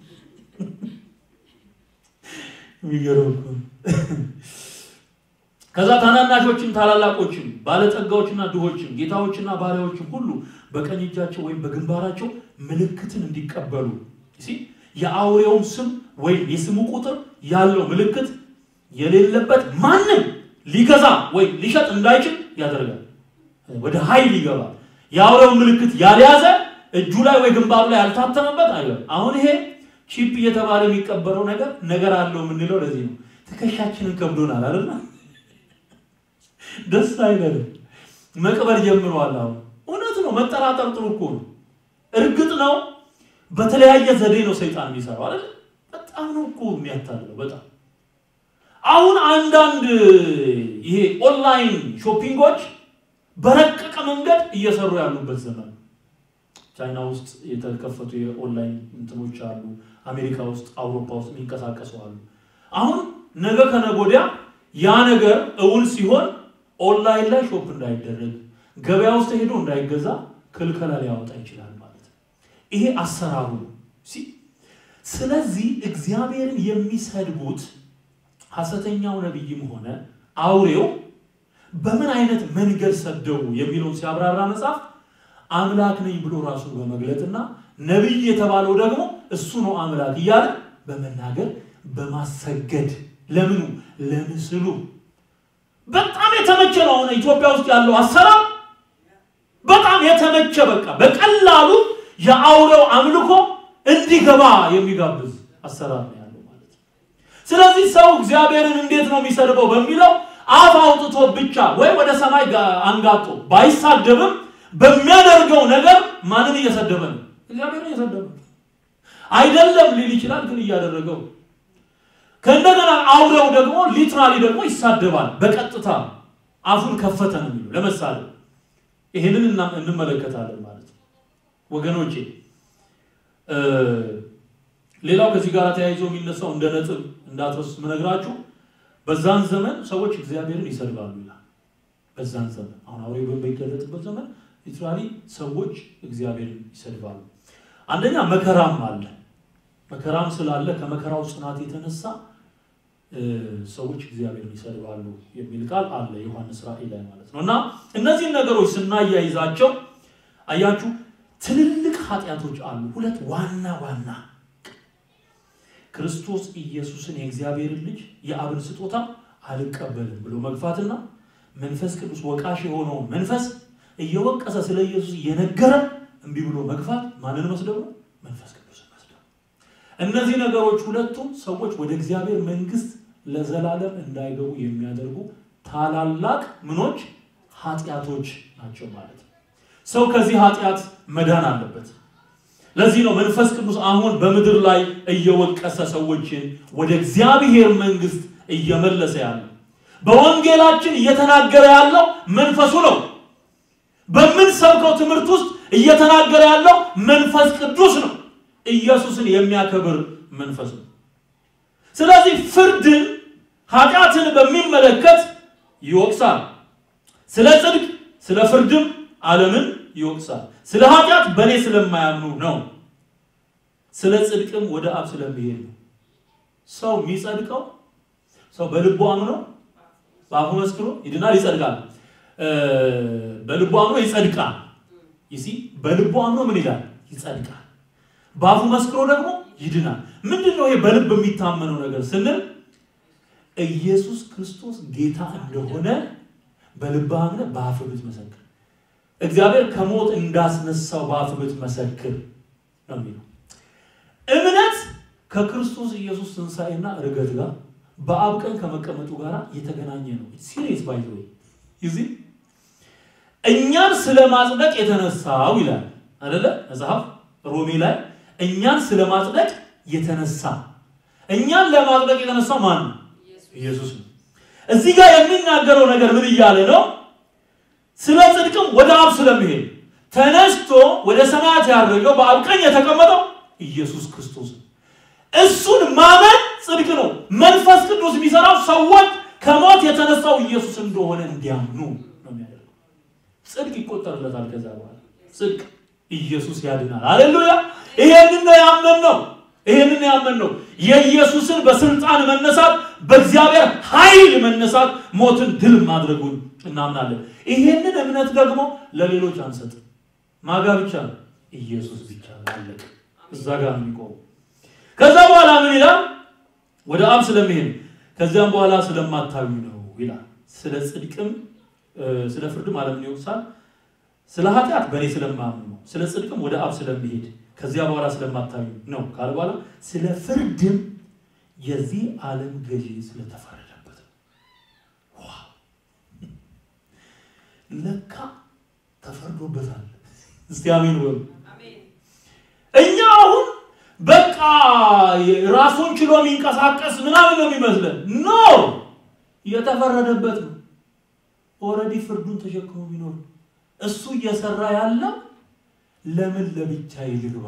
የሚገርም እኮ ከዛ ታናናሾችም ታላላቆችም ባለጸጋዎችና ድሆችም ጌታዎችና ባሪያዎችም ሁሉ በቀኝ እጃቸው ወይም በግንባራቸው ምልክትን እንዲቀበሉ የአውሬውን ስም ወይም የስሙ ቁጥር ያለው ምልክት የሌለበት ማንም ሊገዛ ወይም ሊሸጥ እንዳይችል ያደርጋል። ወደ ኃይል ይገባል። የአውሬውን ምልክት ያልያዘ እጁ ላይ ወይ ግንባሩ ላይ ያልታተመበት አይደለም። አሁን ይሄ ቺፕ እየተባለ የሚቀበለው ነገር ነገር አለው የምንለው ለዚህ ነው። ትከሻችንን ከብዶናል አይደል? ደስ አይለንም። መቅበር ጀምረዋል። አሁን እውነት ነው። መጠራጠር ጥሩ እኮ ነው። እርግጥ ነው በተለያየ ዘዴ ነው ሰይጣን የሚሰራው አይደል? በጣም ነው እኮ የሚያታልለው። በጣም አሁን አንዳንድ ይሄ ኦንላይን ሾፒንጎች በረቀቀ መንገድ እየሰሩ ያሉበት ዘመን ነው። ቻይና ውስጥ የተከፈቱ የኦንላይን እንትኖች አሉ። አሜሪካ ውስጥ፣ አውሮፓ ውስጥ የሚንቀሳቀሱ አሉ። አሁን ነገ ከነገ ወዲያ ያ ነገር እውን ሲሆን ኦንላይን ላይ ሾፕ እንዳይደረግ ገበያ ውስጥ ሄዶ እንዳይገዛ ክልከላ ሊያወጣ ይችላል ማለት ነው። ይሄ አሰራሩ ነው። ስለዚህ እግዚአብሔርን የሚሰድቡት ሐሰተኛው ነቢይም ሆነ አውሬው በምን አይነት መንገድ ሰደቡ የሚለውን ሲያብራራ መጽሐፍ አምላክ ነኝ ብሎ ራሱን በመግለጥና ነቢይ የተባለው ደግሞ እሱ ነው አምላክ እያለ በመናገር በማሰገድ ለምኑ ለምስሉ በጣም የተመቸ ነው። አሁን ኢትዮጵያ ውስጥ ያለው አሰራር በጣም የተመቸ በቃ በቀላሉ የአውሬው አምልኮ እንዲገባ የሚጋብዝ አሰራር ነው ያለው ማለት ነው። ስለዚህ ሰው እግዚአብሔርን እንዴት ነው የሚሰድበው በሚለው አፍ አውጥቶ ብቻ ወይ ወደ ሰማይ አንጋጦ ባይሳደብም በሚያደርገው ነገር ማንን እየሰደበ ነው? እግዚአብሔርን እየሰደበ ነው። አይደለም ሊል ይችላል፣ ግን እያደረገው ከእንደገና አውሬው ደግሞ ሊትራሊ ደግሞ ይሳደባል። በቀጥታ አፉን ከፈተ ነው የሚለው ለመሳደብ። ይህንን እንመለከታለን ማለት ነው ወገኖቼ። ሌላው ከዚህ ጋር ተያይዞ የሚነሳው እንደ ነጥብ እንዳትረሱት ምነግራችሁ በዛን ዘመን ሰዎች እግዚአብሔርን ይሰድባሉ ይላል። በዛን ዘመን አሁን አውሬው በሚገለጥበት ዘመን ሊትራሊ ሰዎች እግዚአብሔርን ይሰድባሉ። አንደኛ መከራም አለ። መከራም ስላለ ከመከራው ጽናት የተነሳ ሰዎች እግዚአብሔርን ይሰድባሉ የሚል ቃል አለ ዮሐንስ ራእይ ላይ ማለት ነው። እና እነዚህን ነገሮች ስናያይዛቸው አያችሁ ትልልቅ ኃጢአቶች አሉ። ሁለት ዋና ዋና ክርስቶስ ኢየሱስን የእግዚአብሔርን ልጅ የአብን ስጦታ አልቀበልም ብሎ መግፋትና መንፈስ ቅዱስ ወቃሽ የሆነውን መንፈስ እየወቀሰ ስለ ኢየሱስ እየነገረ እምቢ ብሎ መግፋት ማንን መስደብ ነው? መንፈስ ቅዱስን መስደብ። እነዚህ ነገሮች ሁለቱም ሰዎች ወደ እግዚአብሔር መንግስት ለዘላለም እንዳይገቡ የሚያደርጉ ታላላቅ ምኖች ኃጢአቶች ናቸው ማለት ነው። ሰው ከዚህ ኃጢአት መዳን አለበት። ለዚህ ነው መንፈስ ቅዱስ አሁን በምድር ላይ እየወቀሰ ሰዎችን ወደ እግዚአብሔር መንግስት እየመለሰ ያለው። በወንጌላችን እየተናገረ ያለው መንፈሱ ነው። በምንሰብከው ትምህርት ውስጥ እየተናገረ ያለው መንፈስ ቅዱስ ነው። ኢየሱስን የሚያከብር መንፈስ ነው። ስለዚህ ፍርድን፣ ኃጢአትን በሚመለከት ይወቅሳል። ስለ ጽድቅ፣ ስለ ፍርድም ዓለምን ይወቅሳል። ስለ ኃጢአት በእኔ ስለማያምኑ ነው። ስለ ጽድቅም ወደ አብ ስለሚሄድ ነው። ሰው የሚጸድቀው ሰው በልቡ አምኖ በአፉ መስክሮ ይድናል፣ ይጸድቃል። በልቡ አምኖ ይጸድቃል። ይሲ በልቡ አምኖ ምን ይላል? ይጸድቃል። በአፉ መስክሮ ደግሞ ይድናል። ምንድን ነው ይሄ በልብ የሚታመነው ነገር ስንል ኢየሱስ ክርስቶስ ጌታ እንደሆነ በልብ አምነህ በአፍህ ብትመሰክር እግዚአብሔር ከሞት እንዳስነሳው በአፍህ ብትመሰክር ነው የሚለው። እምነት ከክርስቶስ ኢየሱስ ትንሣኤና እርገት ጋር በአብ ቀኝ ከመቀመጡ ጋር የተገናኘ ነው። ሲሪየስ ባይ ወይ ይዚህ እኛን ስለ ማጽደቅ የተነሳው ይላል አይደለ መጽሐፍ ሮሜ ላይ እኛን ስለ ማጽደቅ የተነሳ እኛን ለማጽደቅ የተነሳው ማን ነው? ኢየሱስ ነው። እዚህ ጋር የሚናገረው ነገር ምን እያለ ነው? ስለ ጽድቅም ወደ አብ ስለሚሄድ ተነስቶ ወደ ሰማያት ያደረገው በአብ ቀኝ የተቀመጠው ኢየሱስ ክርስቶስ ነው። እሱን ማመን ጽድቅ ነው። መንፈስ ቅዱስ የሚሰራው ሰዎች ከሞት የተነሳው ኢየሱስ እንደሆነ እንዲያምኑ ነው የሚያደርገው። ጽድቅ ይቆጠርለታል። ከዛ በኋላ ጽድቅ ኢየሱስ ያድናል። አሌሉያ! ይሄንን ነው ያመንነው። ይሄንን ያመን ነው የኢየሱስን በስልጣን መነሳት በእግዚአብሔር ኃይል መነሳት ሞትን ድል ማድረጉን እናምናለን። ይሄንን እምነት ደግሞ ለሌሎች አንሰጥም። ማጋ ብቻ ነው ኢየሱስ ብቻ አለቅ እዛ ጋር ነው የሚቆመው። ከዛ በኋላ ምን ይላል? ወደ አብ ስለሚሄድ ከዚያም በኋላ ስለማታዩ ነው ይላል። ስለ ጽድቅም ስለ ፍርድም ዓለምን ይወቅሳል። ስለ ኃጢአት በእኔ ስለማምኑ ነው። ስለ ጽድቅም ወደ አብ ስለሚሄድ ከዚያ በኋላ ስለማታዩ ነው ካለ በኋላ ስለ ፍርድም የዚህ ዓለም ገዢ ስለተፈረደበት ነው። ዋው! ለካ ተፈርዶበታል። እስቲ አሜን በሉ። እኛ አሁን በቃ ራሱን ችሎ የሚንቀሳቀስ ምናምን ነው የሚመስለን። ኖ የተፈረደበት ነው። ኦልሬዲ ፍርዱን ተሸክሞ ቢኖር እሱ እየሰራ ያለው ለምን ለብቻዬ ልግባ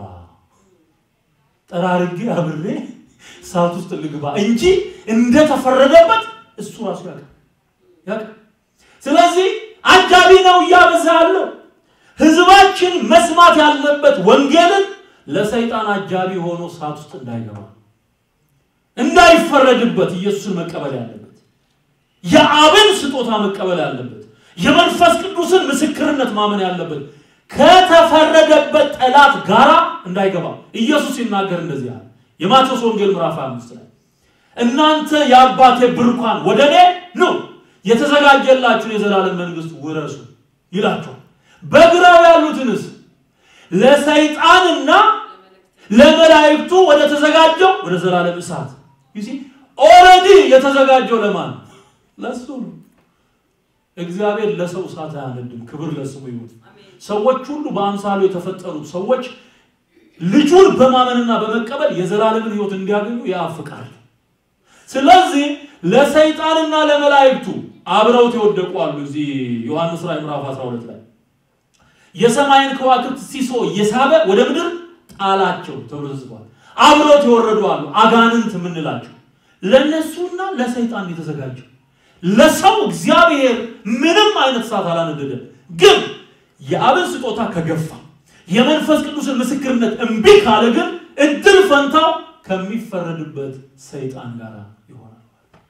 ጠራርጌ አብሬ እሳት ውስጥ ልግባ እንጂ እንደተፈረደበት እሱ ራሱ ያውቃል ያውቃል። ስለዚህ አጃቢ ነው እያበዛ ያለው ህዝባችን መስማት ያለበት ወንጌልን ለሰይጣን አጃቢ ሆኖ እሳት ውስጥ እንዳይገባ እንዳይፈረድበት ኢየሱስን መቀበል ያለበት የአብን ስጦታ መቀበል ያለበት የመንፈስ ቅዱስን ምስክርነት ማመን ያለበት ከተፈረደበት ጠላት ጋራ እንዳይገባ ኢየሱስ ሲናገር እንደዚህ አለ። የማቴዎስ ወንጌል ምዕራፍ አምስት ላይ እናንተ የአባቴ ብሩካን ወደ እኔ ኑ የተዘጋጀላችሁን የዘላለም መንግስት ውረሱ ይላቸዋል። በግራው ያሉትንስ ለሰይጣንና ለመላእክቱ ወደ ተዘጋጀው ወደ ዘላለም እሳት ዩሲ ኦልሬዲ የተዘጋጀው ለማን ነው? ለሱ ነው። እግዚአብሔር ለሰው እሳት አያነድም። ክብር ለስሙ ይሁን። ሰዎች ሁሉ በአምሳሉ የተፈጠሩት ሰዎች ልጁን በማመንና በመቀበል የዘላለምን ህይወት እንዲያገኙ ያፍቃል። ስለዚህ ለሰይጣንና ለመላእክቱ አብረውት የወደቁ አሉ። እዚህ ዮሐንስ ራዕይ ምዕራፍ 12 ላይ የሰማይን ከዋክብት ሲሶ እየሳበ ወደ ምድር ጣላቸው ተብሎ ተጽፏል። አብረውት የወረዱ አሉ፣ አጋንንት የምንላቸው ለነሱና ለሰይጣን የተዘጋጀው። ለሰው እግዚአብሔር ምንም አይነት እሳት አላነደደም። ግን የአብን ስጦታ ከገፋ የመንፈስ ቅዱስን ምስክርነት እምቢ ካለ ግን እድል ፈንታው ከሚፈረድበት ሰይጣን ጋር ይሆናል።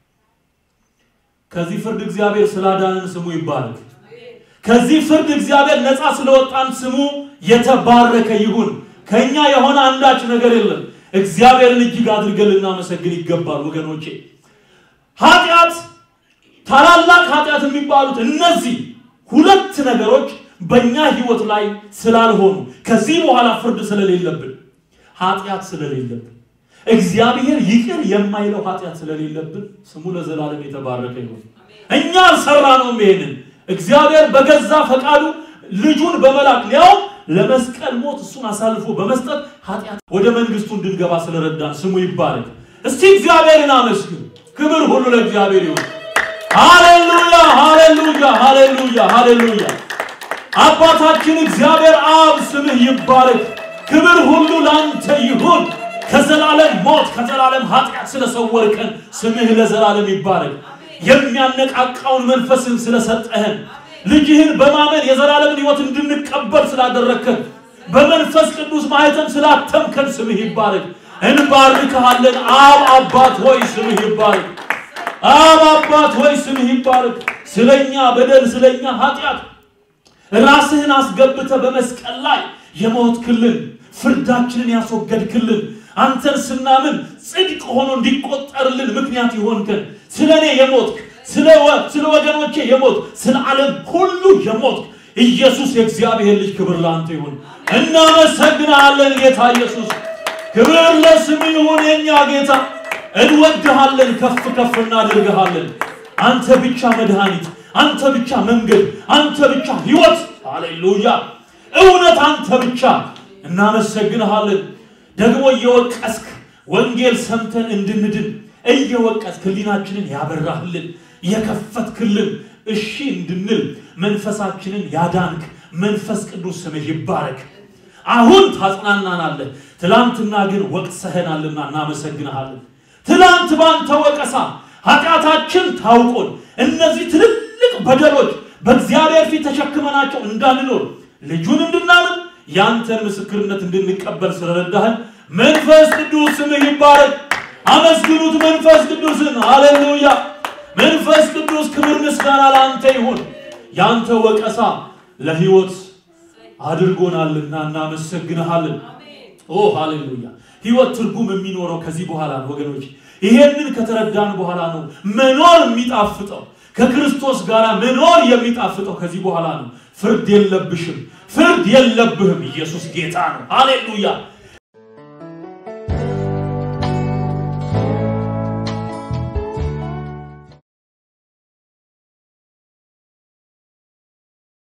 ከዚህ ፍርድ እግዚአብሔር ስላዳንን ስሙ ይባረክ። ከዚህ ፍርድ እግዚአብሔር ነፃ ስለወጣን ስሙ የተባረከ ይሁን። ከኛ የሆነ አንዳች ነገር የለም። እግዚአብሔርን እጅግ አድርገን ልናመሰግን ይገባል ወገኖቼ። ኃጢአት፣ ታላላቅ ኃጢአት የሚባሉት እነዚህ ሁለት ነገሮች በእኛ ህይወት ላይ ስላልሆኑ ከዚህ በኋላ ፍርድ ስለሌለብን ኃጢአት ስለሌለብን እግዚአብሔር ይቅር የማይለው ኃጢአት ስለሌለብን ስሙ ለዘላለም የተባረከ ይሁን። እኛ አልሰራነውም ይሄንን እግዚአብሔር በገዛ ፈቃዱ ልጁን በመላክ ሊያውም ለመስቀል ሞት እሱን አሳልፎ በመስጠት ኃጢአት ወደ መንግስቱ እንድንገባ ስለረዳን ስሙ ይባረክ። እስቲ እግዚአብሔርን አመስግኑ። ክብር ሁሉ ለእግዚአብሔር ይሁን። ሃሌሉያ፣ ሃሌሉያ፣ ሃሌሉያ፣ ሃሌሉያ። አባታችን እግዚአብሔር አብ ስምህ ይባረክ። ክብር ሁሉ ላንተ ይሁን። ከዘላለም ሞት ከዘላለም ኃጢአት ስለሰወርከን ስምህ ለዘላለም ይባረክ። የሚያነቃቃውን መንፈስን ስለሰጠህን ልጅህን በማመን የዘላለምን ህይወት እንድንቀበል ስላደረግከን በመንፈስ ቅዱስ ማህተም ስላተምከን ስምህ ይባረክ። እንባርክሃለን። አብ አባት ሆይ ስምህ ይባረክ። አብ አባት ሆይ ስምህ ይባረክ። ስለኛ በደል ስለኛ ኃጢአት ራስህን አስገብተ በመስቀል ላይ የሞትክልን ፍርዳችንን ያስወገድክልን አንተን ስናምን ጽድቅ ሆኖ እንዲቆጠርልን ምክንያት ይሆንከን ስለ እኔ የሞትክ ስለ ወገኖቼ የሞት ስለ ዓለም ሁሉ የሞትክ ኢየሱስ የእግዚአብሔር ልጅ ክብር ለአንተ ይሁን። እናመሰግናለን ጌታ ኢየሱስ። ክብር ለስም ይሁን የኛ ጌታ። እንወድሃለን፣ ከፍ ከፍ እናደርግሃለን። አንተ ብቻ መድኃኒት፣ አንተ ብቻ መንገድ፣ አንተ ብቻ ህይወት። ሃሌሉያ! እውነት አንተ ብቻ። እናመሰግንሃለን። ደግሞ እየወቀስክ ወንጌል ሰምተን እንድንድን እየወቀስክ ህሊናችንን ያበራህልን የከፈትክልን እሺ እንድንል መንፈሳችንን ያዳንክ መንፈስ ቅዱስ ስምህ ይባረክ። አሁን ታጽናናናለህ። ትላንትና ግን ወቅሰህናልና እናመሰግንሃለን። ትላንት ባንተ ወቀሳ ኃጢአታችን ታውቆን እነዚህ ትልልቅ በደሎች በእግዚአብሔር ፊት ተሸክመናቸው እንዳንኖር ልጁን እንድናምን ያንተን ምስክርነት እንድንቀበል ስለረዳህን መንፈስ ቅዱስ ስምህ ይባረክ። አመስግኑት መንፈስ ቅዱስን። ሃሌሉያ! መንፈስ ቅዱስ ክብር ምስጋና ለአንተ ይሁን። ያንተ ወቀሳ ለህይወት አድርጎናልና እናመሰግንሃለን። ኦ ሃሌሉያ! ህይወት ትርጉም የሚኖረው ከዚህ በኋላ ነው ወገኖች። ይሄንን ከተረዳን በኋላ ነው መኖር የሚጣፍጠው። ከክርስቶስ ጋር መኖር የሚጣፍጠው ከዚህ በኋላ ነው። ፍርድ የለብሽም፣ ፍርድ የለብህም። ኢየሱስ ጌታ ነው። ሃሌሉያ!